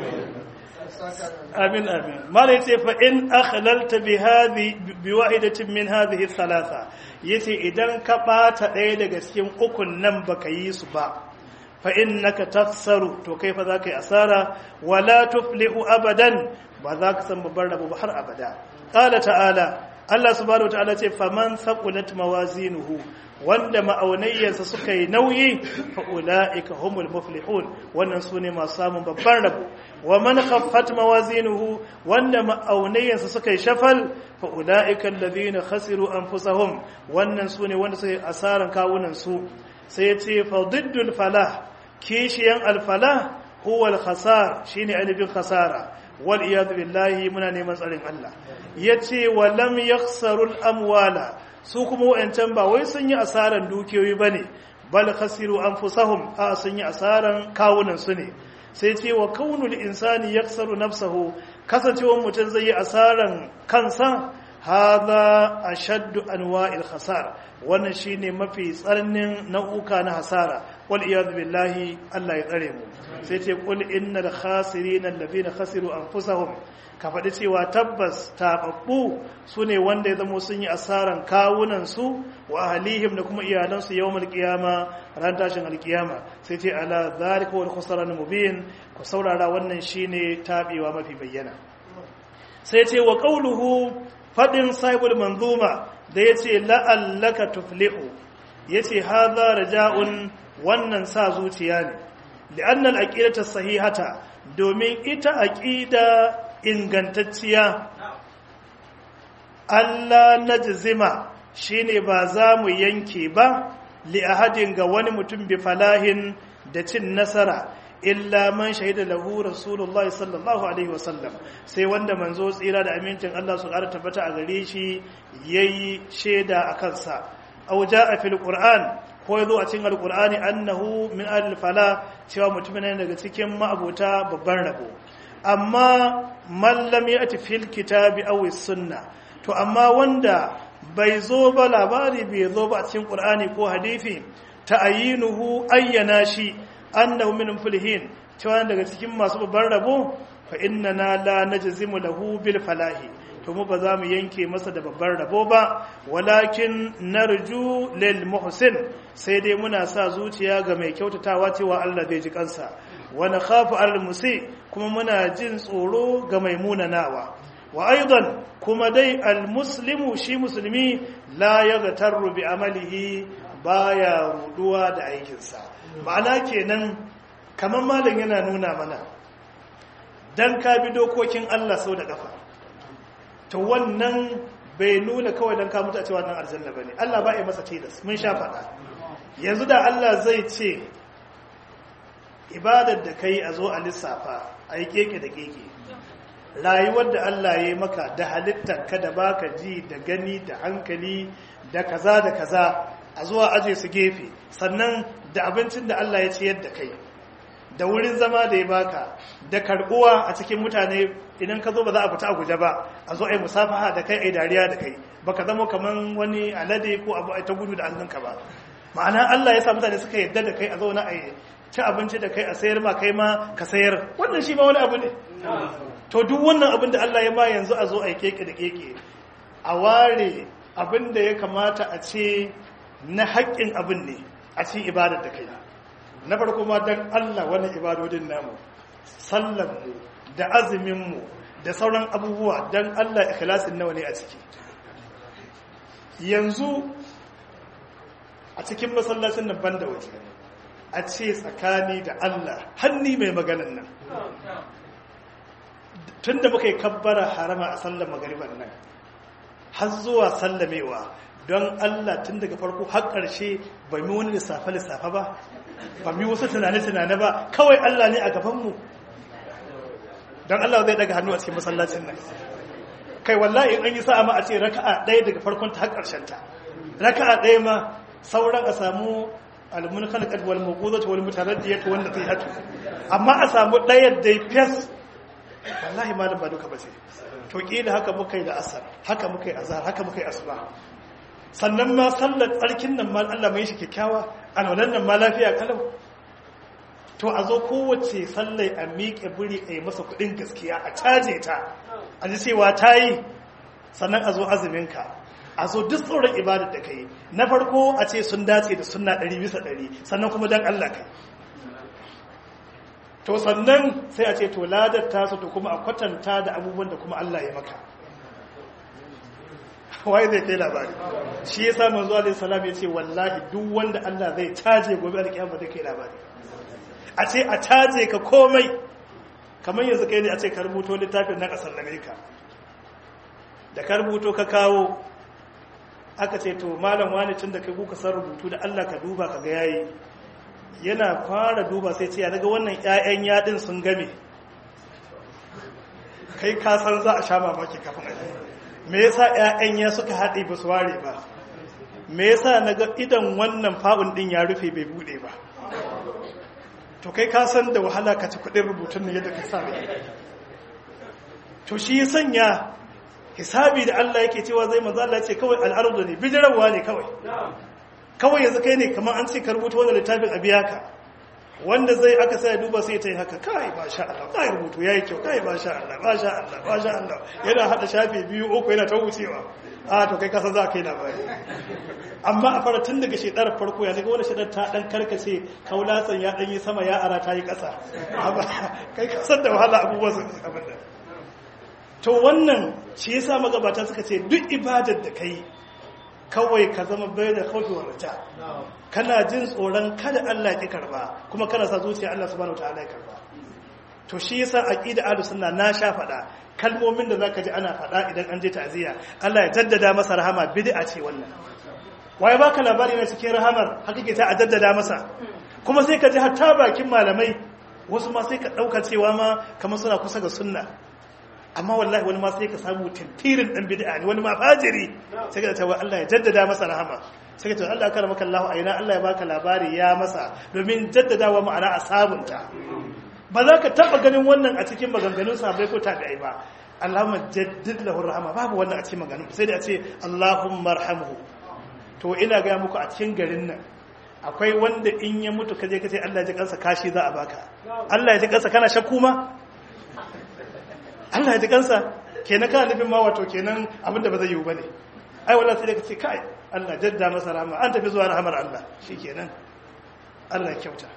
amin amin mala yace fa in akhlalta bi hadhi bi wahidatin min hadhihi thalatha yace idan ka bata daya daga cikin ukun nan baka yi su ba fa innaka tafsaru to kai fa zaka yi asara wala tuflihu abadan ba za ka san babbar rabo ba har abada qala ta'ala Allah subhanahu wataala ce faman thaqulat mawazinuhu wanda ma'aunayyarsa suka yi nauyi fa ulaika humul muflihun wannan sune masu samun babban rabo wa man khaffat mawazinuhu wanda ma'aunayyarsa suka yi shafal fa ulaika alladhina khasiru anfusahum wannan sune wanda suka yi asaran kawunan su sai yace fa diddul falah kishiyan al falah huwa al khasar shine alifin khasara wal iyad billahi muna neman tsarin Allah yace wa lam yakhsarul amwala su kuma wa'ancan ba wai sun yi asaran dukiyoyi bane bal khasiru anfusahum a sun yi asaran kawunan su ne sai ce wa kaunul insani yaksaru nafsahu kasancewar mutum zai yi asaran kansa hadha ashaddu anwa'il khasar wannan shine mafi tsarnin nau'uka na hasara wal iyad billahi Allah ya tsare mu sai ce qul innal khasirina alladhina khasiru anfusahum ka faɗi cewa tabbas taɓaɓɓu su ne wanda ya zamo sun yi asaran kawunansu wa ahalihim da kuma iyalansu yau malƙiyama ran tashin alƙiyama sai ce ala zalika wal khusran mubin ku saurara wannan shine taɓewa mafi bayyana sai ce wa qauluhu fadin sahibul manzuma da yace la'allaka tuflihu yace hadha raja'un wannan sa zuciya ne li'anna al-aqidatu sahihata domin ita aqida ingantacciya Allah na jizima shi ne ba za mu yanke ba li'ahadin ga wani mutum bi falahin da cin nasara illa man shahida lahu rasulullahi sallallahu alaihi wasallam sai wanda manzo tsira da amincin Allah su ƙara tabbata a gare shi yayi shaida a kansa aw jaa fil qur'an ko yazo a cikin alqur'ani annahu min al fala cewa mutumin ne daga cikin ma'abota babban rabo amma mallam ya ati fil kitabi aw sunna to amma wanda bai zo ba labari bai zo ba a cikin qur'ani ko hadisi ta'ayinuhu ayyana shi annahu min fulhin cewa daga cikin masu babban rabo fa innana la najzimu lahu bil falahi to mu ba za mu yanke masa da babbar rabo ba walakin narju lil muhsin sai dai muna sa zuciya ga mai kyautatawa cewa Allah zai ji kansa wa nakhafu al musi kuma muna jin tsoro ga mai munanawa wa aidan kuma dai al muslimu shi musulmi la yaghtarru bi amalihi baya ruduwa da aikinsa ma'ana kenan kamar malam yana nuna mana dan ka bi dokokin Allah sau da kafa to wannan bai nuna kawai dan ka mutu a cewa nan aljanna bane Allah ba ya masa tilas mun sha faɗa yanzu da Allah zai ce ibadar da kai a zo a lissafa a yi keke da keke rayuwar da Allah ya yi maka da halittar ka da baka ji da gani da hankali da kaza da kaza a zuwa aje su gefe sannan da abincin da Allah ya ciyar da kai da wurin zama da ya baka da karbuwa a cikin mutane idan ka zo ba za a fita a guje ba a zo a yi musafaha da kai a yi dariya da kai baka zama kaman wani alade ko abu a ta gudu da hannunka ba ma'ana Allah ya sa mutane suka yadda da kai a zauna a yi ci abinci da kai a sayar ma kai ma ka sayar wannan shi ma wani abu ne to duk wannan abin da Allah ya ma yanzu a zo a yi keke da keke a ware abin da ya kamata a ce na haƙƙin abin ne a cikin ibadar da kai na farko ma don Allah wani ibadodin namu sallanmu da azuminmu da sauran abubuwa don Allah ikhlasin nawa ne a ciki yanzu a cikin masallacin nan banda waje a ce tsakani da Allah hanni mai maganan nan tun da muka yi kabbara harama a sallar magariban nan har zuwa sallamewa don Allah tun daga farko har ƙarshe ba mi wani lissafe-lissafe ba ba mi wasu tunane-tunane ba kawai Allah ne a gabanmu don Allah zai daga hannu a cikin masallacin nan kai wallahi in an yi sa'a ma a ce raka'a ɗaya daga farkon ta har ƙarshen ta raka'a ɗaya ma sauran a samu almun khalqat wal mawquzat wal mutaraddiyat wanda zai hatu amma a samu ɗaya da fes wallahi malam ba duka ba ce to kila haka muka yi da asar haka muka yi azhar haka muka yi asuba sannan ma sallar tsarkin nan ma Allah mai shi kyakkyawa alwalan nan ma lafiya kalau to a zo kowace sallai a miƙe buri a yi masa kuɗin gaskiya a caje ta a ji cewa ta yi sannan a zo azuminka a zo duk tsoron ibadar da ka yi na farko a ce sun dace da sunna ɗari bisa ɗari sannan kuma don Allah kai to sannan sai a ce to ladar tasu to kuma a kwatanta da abubuwan da kuma Allah ya maka waye zai kai labari shi ya samu zuwa alaihi salam ya ce wallahi duk wanda Allah zai caje gobe alkiyama zai kai labari a ce a caje ka komai kamar yanzu kai ne a ce ka rubuto littafin na kasar Amerika da ka rubuto ka kawo aka ce to malam wani tun da kai kuka san rubutu da Allah ka duba ka ga yayi yana fara duba sai ce ya daga wannan ƴaƴan yadin sun game kai ka san za a sha mamaki kafin a me yasa ƴaƴan ya suka haɗe ba su ware ba me yasa naga idan wannan fa'un din ya rufe bai bude ba to kai ka san da wahala ka ci kuɗin rubutun ne yadda ka sa to shi ya sanya hisabi da Allah yake cewa zai manzo Allah ce kawai al'ardu ne bijirawa ne kawai kawai yanzu kai ne kamar an ce ka rubuta wannan littafin a biya ka wanda zai aka sai duba sai ta yi haka kai ba sha Allah kai rubutu yayi kyau kai ba sha Allah ba sha Allah ba sha Allah yana hada shafi biyu uku yana ta wucewa a to kai kasa za ka yi labari amma a fara tun daga shedar farko ya daga wani shedar ta dan karkace kaulatsan ya dan yi sama ya ara ta yi kasa kai kasan da wahala abubuwa su abin da to wannan shi yasa magabata suka ce duk ibadar da kai kawai ka zama bai da kawai wa rata kana jin tsoron kada Allah ya karba kuma kana sa zuciya Allah subhanahu wataala ya karba to shi yasa aqida ahlus sunna na sha fada kalmomin da zaka ji ana fada idan an je ta'ziya Allah ya jaddada masa rahama bid'a ce wannan waye baka labari na cikin rahamar hakike ta a jaddada masa kuma sai ka ji hatta bakin malamai wasu ma sai ka dauka cewa ma kamar suna kusa ga sunna amma wallahi wani ma sai ka samu tintirin dan bid'a ne wani ma fajiri sai ka cewa Allah ya jaddada masa rahama sai ka ce Allah kara maka Allah aina Allah ya baka labari ya masa domin jaddadawa ma'ana a sabunta ba za ka taba ganin wannan a cikin maganganun sahabbai ko tabi'ai ba Allahumma jaddid lahu rahama babu wannan a cikin maganganun sai da a ce Allahumma arhamhu to ina ga muku a cikin garin nan akwai wanda in ya mutu kaje kace Allah ya ji kansa kashi za a baka Allah ya ji kansa kana shakku ma Allah ya ji kansa kenan kana nufin ma wato kenan abin da ba zai yiwu bane ai wallahi sai da kace kai Allah jadda masa rahama an tafi zuwa rahamar Allah shikenan Allah ya kyauta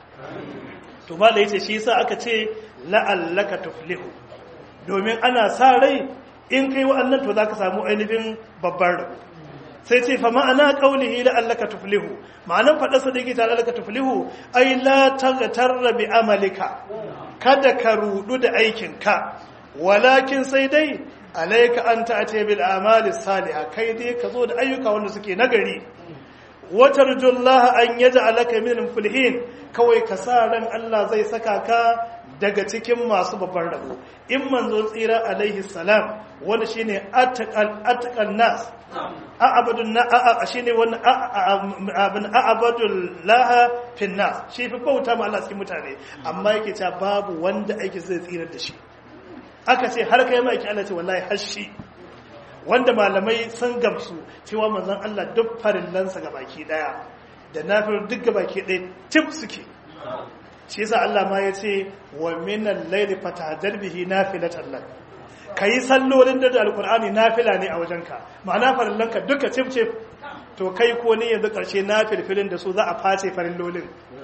to ba da yace shi yasa aka ce la'allaka tuflihu domin ana sa rai in kai wa'annan to zaka samu ainihin babbar rabo sai ce fa ma'ana qaulihi la'allaka tuflihu ma'anan fadar sa da yake ta la'allaka tuflihu ai la taghtarra bi amalika kada ka rudu da aikin ka walakin sai dai alayka an ta'ati bil amali salihah kai dai ka zo da ayyuka wanda suke nagari watarjullaha an yaj'alaka min fulhin kawai ka sa ran Allah zai saka ka daga cikin masu babban rabo in manzo tsira alaihi salam wanda shine atqal atqal nas a'abadun na a'a shine wani abin a'abadul laha fin nas shi fi bauta ma Allah cikin mutane amma yake cewa babu wanda aiki zai tsira da shi aka ce har kai ma yake Allah ce wallahi har shi wanda malamai sun gamsu cewa manzon Allah duk farillansa ga baki daya da nafil duk ga baki daya tip suke shi yasa Allah ma ya ce wa minal layli fatahajjar bihi nafilatan lak kai sallolin da alqur'ani nafila ne a wajenka ma'ana farillanka duka tip tip to kai ko ne yanzu karshe nafilfilin da su za a face farillolin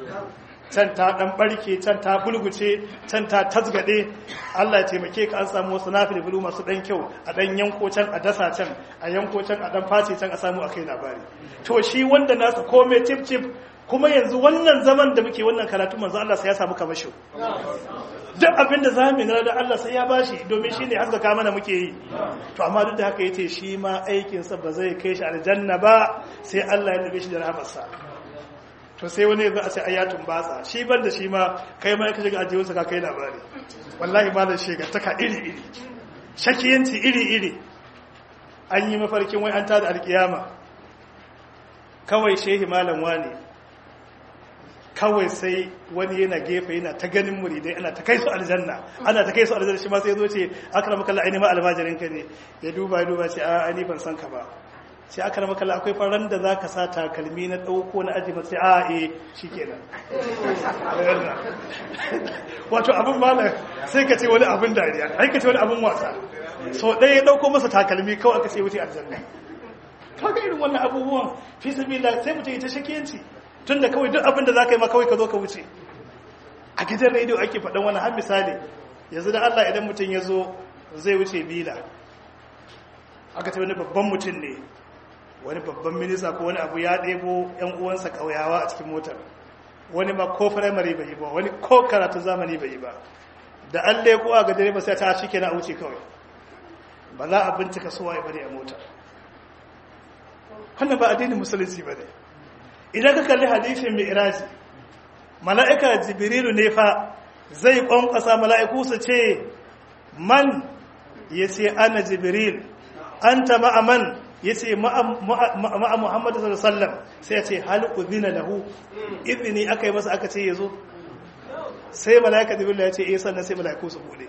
can ta dan barke can ta bulguce can ta tasgade Allah ya taimake ka an samu wasu nafilfilu masu dan kyau a dan yanko can a dasa can a yanko can a dan face can a samu akai labari to shi wanda nasa komai tip tip kuma yanzu wannan zaman da muke wannan karatu manzo Allah sai ya samu kamasho duk abin da zamu yi da Allah sai ya bashi domin shi ne haskaka mana muke yi to amma duk da haka yace shi ma aikin sa ba zai kai shi aljanna ba sai Allah ya nabe shi da rahmarsa to sai wani yanzu a sai ayatun batsa shi ban da shi ma kai ma ka shiga ajiyarsa ka kai labari wallahi ma da shiga taka iri iri shakiyanci iri iri an yi mafarkin wai an tada alkiyama kawai shehi malam wani kawai sai wani yana gefe yana ta ganin muridai ana ta kai su aljanna ana ta kai su aljanna shi ma sai zo ce akram kallah aini ma almajirin ka ne ya duba ya duba ce a ani ban san ka ba sai akram kallah akwai faran da zaka sa takalmi na dauko na aji sai a eh shikenan wato abun malam sai ka ce wani abun dariya ai ka ce wani abun wasa so ɗaya ya dauko masa takalmi kawai aka ce wuce aljanna kaga irin wannan abubuwan fi sabilillah sai mutum ya ta shakiyanci tun da kawai duk abinda za ka yi ma kawai ka zo ka wuce a gidan rediyo ake faɗin wani har misali yanzu da allah idan mutum ya zo zai wuce bila aka ce wani babban mutum ne wani babban minista ko wani abu ya ɗebo yan uwansa ƙauyawa a cikin motar wani ma ko firamare bai yi ba wani ko karatun zamani bai yi ba da an leko a ga direba sai ta shi kenan a wuce kawai ba za a bincika suwa ya bari a motar wannan ba addinin musulunci ba ne idan ka kalli hadisin mi'raji mala'ika jibrilu ne fa zai kwankwasa mala'iku su ce man ya ce ana jibril an ta ma'aman ya ce ma'a muhammadu sallam sai ya ce halku zina lahu izini aka yi masa aka ce ya zo sai mala'ika jibrilu ya ce iya sannan sai mala'iku su bude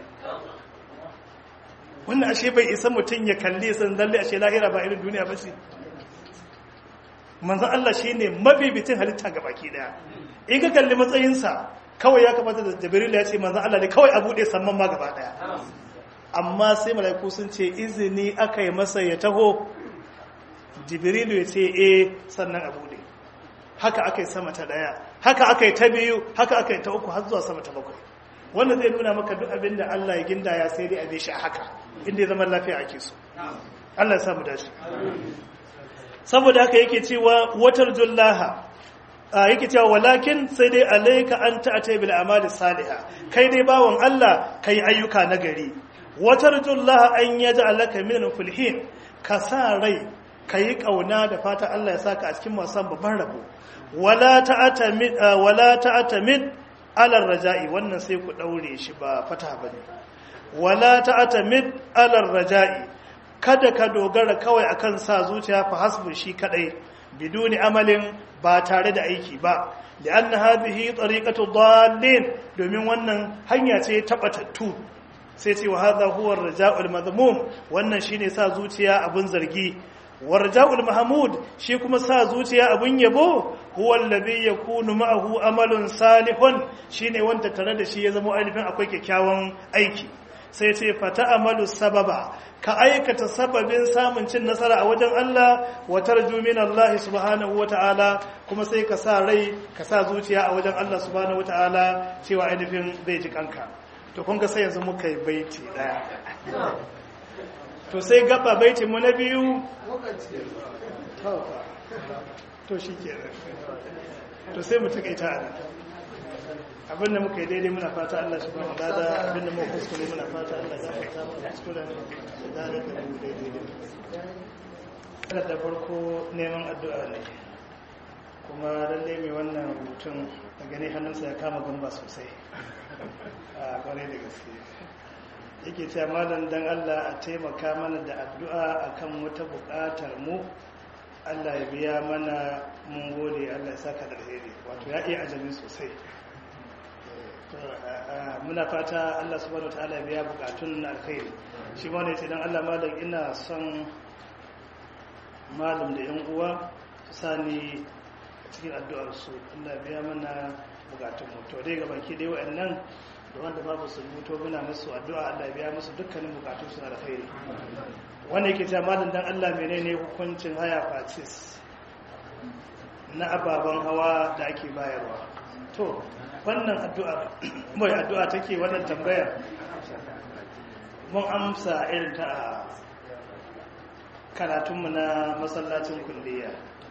wannan ashe bai isa mutum ya kalli san zalle ashe lahira ba irin duniya ba ce manzan Allah shi ne mafificin halitta ga baki daya in ka kalli matsayinsa kawai ya kamata da jibril ya ce manzan Allah ne kawai a buɗe samman ma gaba daya amma sai mala'iku sun ce izini aka yi masa ya taho jibril ya ce eh sannan a buɗe haka aka yi sama ta daya haka aka yi ta biyu haka aka yi ta uku har zuwa sama ta bakwai wanda zai nuna maka duk abin da Allah ya ginda ya sai dai a bi shi a haka inda ya zama lafiya ake so Allah ya samu dace saboda haka yake cewa watar jullaha yake cewa walakin sai dai alaika an ta'ata bil amali salihah kai dai bawon Allah kai ayyuka na gari watar jullaha an yaj'alaka min fulhin ka sa rai kai kauna da fata Allah ya saka a cikin masu babban rabo wala ta'tamid wala ta'tamid ala raja'i wannan sai ku daure shi ba fata bane wala ta'tamid ala raja'i kada ka dogara kawai akan sa zuciya fa hasbu shi kadai biduni amalin ba tare da aiki ba lianna hadhihi tariqatu dallin domin wannan hanya ce tabatattu sai ce wa hadha huwa ar-raja'ul madhmum wannan shine sa zuciya abun zargi wa raja'ul mahmud shi kuma sa zuciya abun yabo huwa alladhi yakunu ma'ahu amalun salihun shine wanda tare da shi ya zama ainihin akwai kyakkyawan aiki sai ce fata amalu sababa ka aikata sababin samun cin nasara a wajen Allah wa tarju min Allah subhanahu wata'ala kuma sai ka sa rai ka sa zuciya a wajen Allah subhanahu wata'ala cewa ainihin zai ji kanka to kun ga sai yanzu muka yi baiti daya to sai gaba baitin mu na biyu to shi ke to sai mu takaita a abin da muka yi daidai muna fata Allah shi ba mu dada abin da muka kuskure muna fata Allah ya fata mu kuskuren da dada da mu daidai da da farko neman addu'a ne kuma lalle mai wannan rubutun da gani hannunsa ya kama gamba sosai a kwarai da gaske yake cewa malam dan Allah a taimaka mana da addu'a akan wata buƙatar mu Allah ya biya mana mun gode Allah ya saka da alheri wato ya iya ajami sosai muna fata Allah subhanahu wataala ya biya bukatun na alkhairi shi ma ne ce dan Allah malam ina son malam da yan uwa su sani cikin addu'ar su Allah ya biya mana bukatun mu to dai ga baki dai wayannan da wanda babu su rubuto muna musu addu'a Allah ya biya musu dukkanin bukatun su na alkhairi wanda yake cewa malam dan Allah menene hukuncin haya fatis na ababen hawa da ake bayarwa to wannan addu'a mai addu'a take wannan tambaya mun amsa irin ta a karatunmu na masallacin kulliya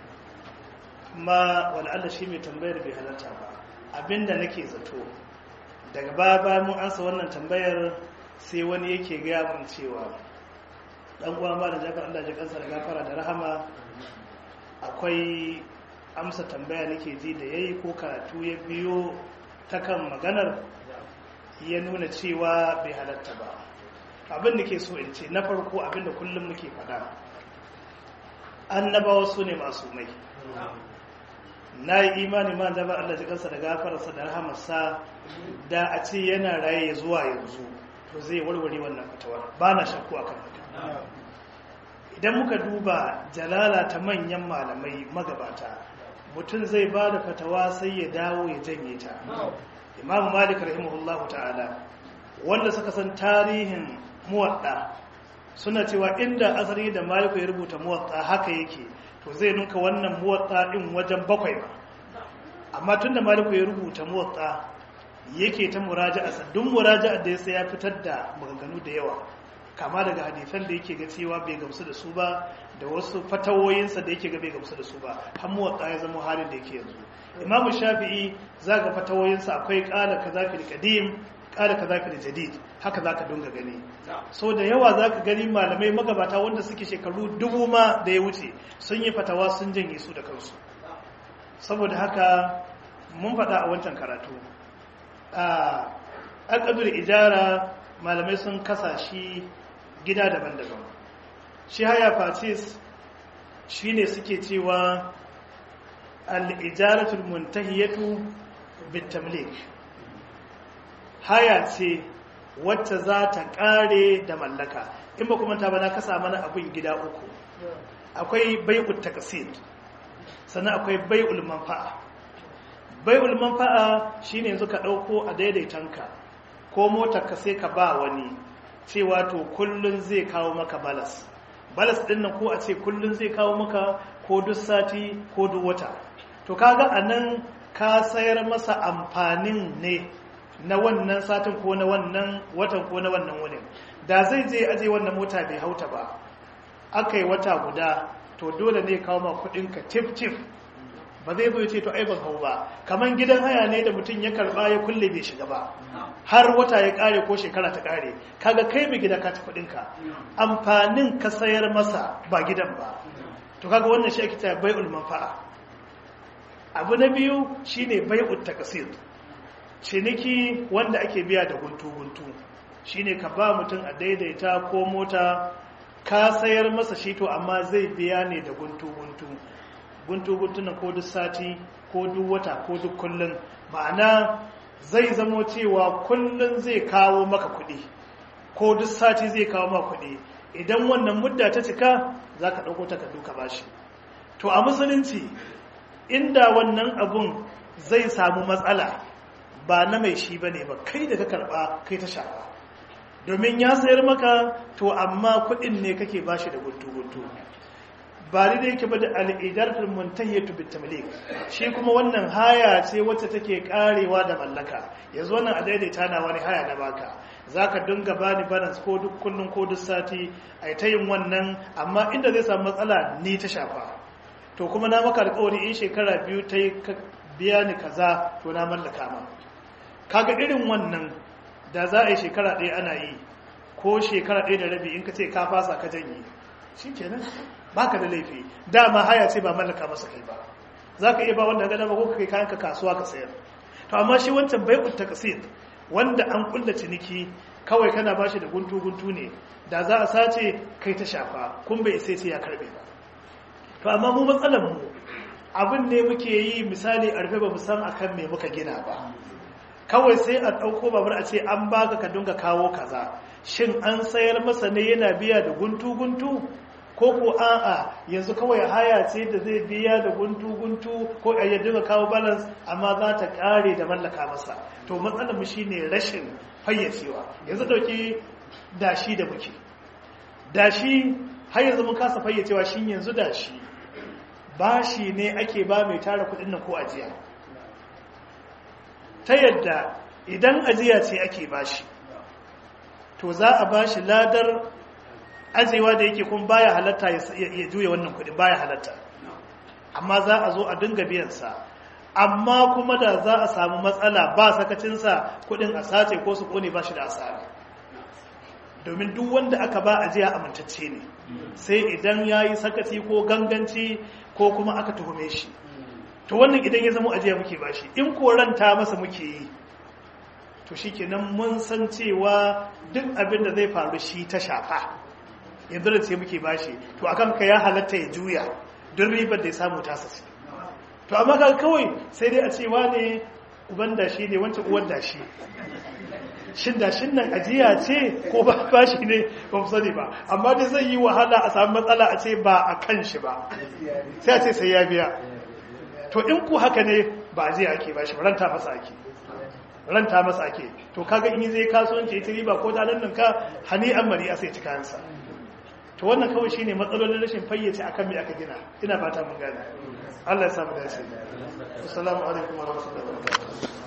amma wal'alla shi mai tambayar bai halarta ba abinda nake zato daga baya mun ansa wannan tambayar sai wani yake gaya mun cewa dan uwa ma da jafar Allah ya kansa da gafara da rahama akwai amsa tambaya nake ji da yayi ko karatu ya biyo ta kan maganar ya nuna cewa bai halatta ba abin da ke so in ce na farko abin da kullum muke faɗa annabawa su ne masu mai na yi imani ma da ba Allah ji kansa da gafararsa da rahamarsa da a ce yana raye zuwa yanzu to zai warware wannan fatawar ba na shakku akan haka idan muka duba jalala ta manyan malamai magabata mutum zai ba da fatawa sai ya dawo ya janye ta imamu malik rahimahullah ta'ala wanda suka san tarihin muwadda suna cewa inda asali da maliku ya rubuta muwadda haka yake to zai nuka wannan muwadda din wajen bakwai ba amma tun da maliku ya rubuta muwadda yake ta muraja'a saddun muraja'a da ya sai ya fitar da maganganu da yawa kama daga hadisan da yake ga cewa bai gamsu da su ba da wasu fatawoyinsa da yake ga bai gamsu da su ba har muwatta ya zama halin da yake yanzu imamu shafi'i za ga fatawoyinsa akwai kala kaza fil qadim kala kaza fil jadid haka zaka dunga gani so da yawa zaka gani malamai magabata wanda suke shekaru dubu ma da ya wuce sun yi fatawa sun janye su da kansu saboda haka mun faɗa a wancan karatu a alƙadur ijara malamai sun kasa shi gida daban-daban shi haya fatis shi ne suke cewa al'ijaratul muntahiyatu bitamlik haya ce wacce za ta ƙare da mallaka in ba kuma ta bana kasa mana abin gida uku akwai bai'ul takasid sannan akwai bai'ul manfa'a bai'ul manfa'a shine yanzu ka ɗauko a daidaitanka ko motar ka sai ka ba wani cewa to kullun zai kawo maka balas balas din nan ko a ce kullun zai kawo maka ko duk sati ko duk wata to kaga anan ka sayar masa amfanin ne na wannan satin ko na wannan watan ko na wannan wurin da zai je aje wannan mota bai hauta ba aka yi wata guda to dole ne kawo ma kudinka tif tif ba zai zo ce to ai ban hau ba kaman gidan haya ne da mutum ya karba ya kulle bai shiga ba har wata ya kare ko shekara ta kare kaga kai mai gida ka ci kudin ka amfanin ka sayar masa ba gidan ba to kaga wannan shi ake cewa bai'ul manfa'a abu na biyu shine bai'ut taqsid ciniki wanda ake biya da guntu guntu shine ka ba mutum a daidaita ko mota ka sayar masa shi to amma zai biya ne da guntu guntu guntu guntuna ko duk sati ko duk wata ko duk kullun ma'ana zai zamo cewa kullun zai kawo maka kuɗi ko duk sati zai kawo maka kuɗi idan wannan mudda ta cika za ka ɗauko takardu ka bashi to a musulunci inda wannan abun zai samu matsala ba na mai shi ba ne ba kai da ka karɓa kai ta shafa domin ya sayar maka to amma kuɗin ne kake bashi da guntu-guntu ba ni da yake ba da al'idaratul muntahiyatu bitamlik shi kuma wannan haya ce wacce take karewa da mallaka yanzu wannan a daidaita na wani haya na baka zaka dinga bani balance ko duk kullun ko duk sati ai ta yin wannan amma inda zai samu matsala ni ta shafa to kuma na maka alƙawari in shekara biyu ta yi biya ni kaza to na mallaka ma kaga irin wannan da za a yi shekara ɗaya ana yi ko shekara ɗaya da rabi in ka ce ka fasa ka janye shi kenan baka da laifi dama haya ce ba mallaka masa kai ba za ka iya ba wanda gada ba ko ka kai kayan ka kasuwa ka sayar to amma shi wancan bai utta kasir wanda an kulla ciniki kawai kana ba shi da guntu guntu ne da za a sace kai ta shafa kun bai sai sai ya karbe ba to amma mu matsalar mu abin ne muke yi misali a rufe ba mu san akan me muka gina ba kawai sai a ɗauko babur a ce an baka ka dinga kawo kaza shin an sayar masa ne yana biya da guntu guntu ko ko a'a yanzu kawai haya ce da zai biya da guntu-guntu ko a yadda ga kawo balance amma za ta kare da mallaka masa to matsalar mu shine rashin fayyacewa yanzu dauki dashi da muke dashi har yanzu mun kasa fayyacewa shin yanzu dashi bashi ne ake ba mai tara kudin nan ko ajiya ta yadda idan ajiya ce ake bashi to za a bashi ladar ajewa da yake kun baya halatta ya juya wannan kudin baya halatta amma za a zo a dinga biyansa amma kuma da za a samu matsala ba sakacinsa kudin a sace ko su kone ba shi da asara domin duk wanda aka ba ajiya amintacce ne sai idan ya yi sakaci ko ganganci ko kuma aka tuhume shi to wannan idan ya zama ajiya muke ba shi in koranta masa muke yi to shi kenan mun san cewa duk abin da zai faru shi ta shafa yanzu da ce muke bashi to akan ka ya halatta ya juya don ribar da ya samu tasa ce to amma ka kawai sai dai a ce wane uban dashi ne wancan uwan dashi shin dashin nan ajiya ce ko ba bashi ne ba mu sani ba amma dai zai yi wahala a samu matsala a ce ba a kan shi ba sai a ce sai ya biya to in ku haka ne ba ajiya ake bashi ba ranta masa ake ranta masa ake to kaga in zai kasuwanci ita riba ko da nan ka hani an mari a sai ci kayansa to wannan kawai shine matsalolin rashin fayyace akan me aka gina ina fata mun gane Allah ya samu dace assalamu alaikum wa rahmatullahi wa barakatuh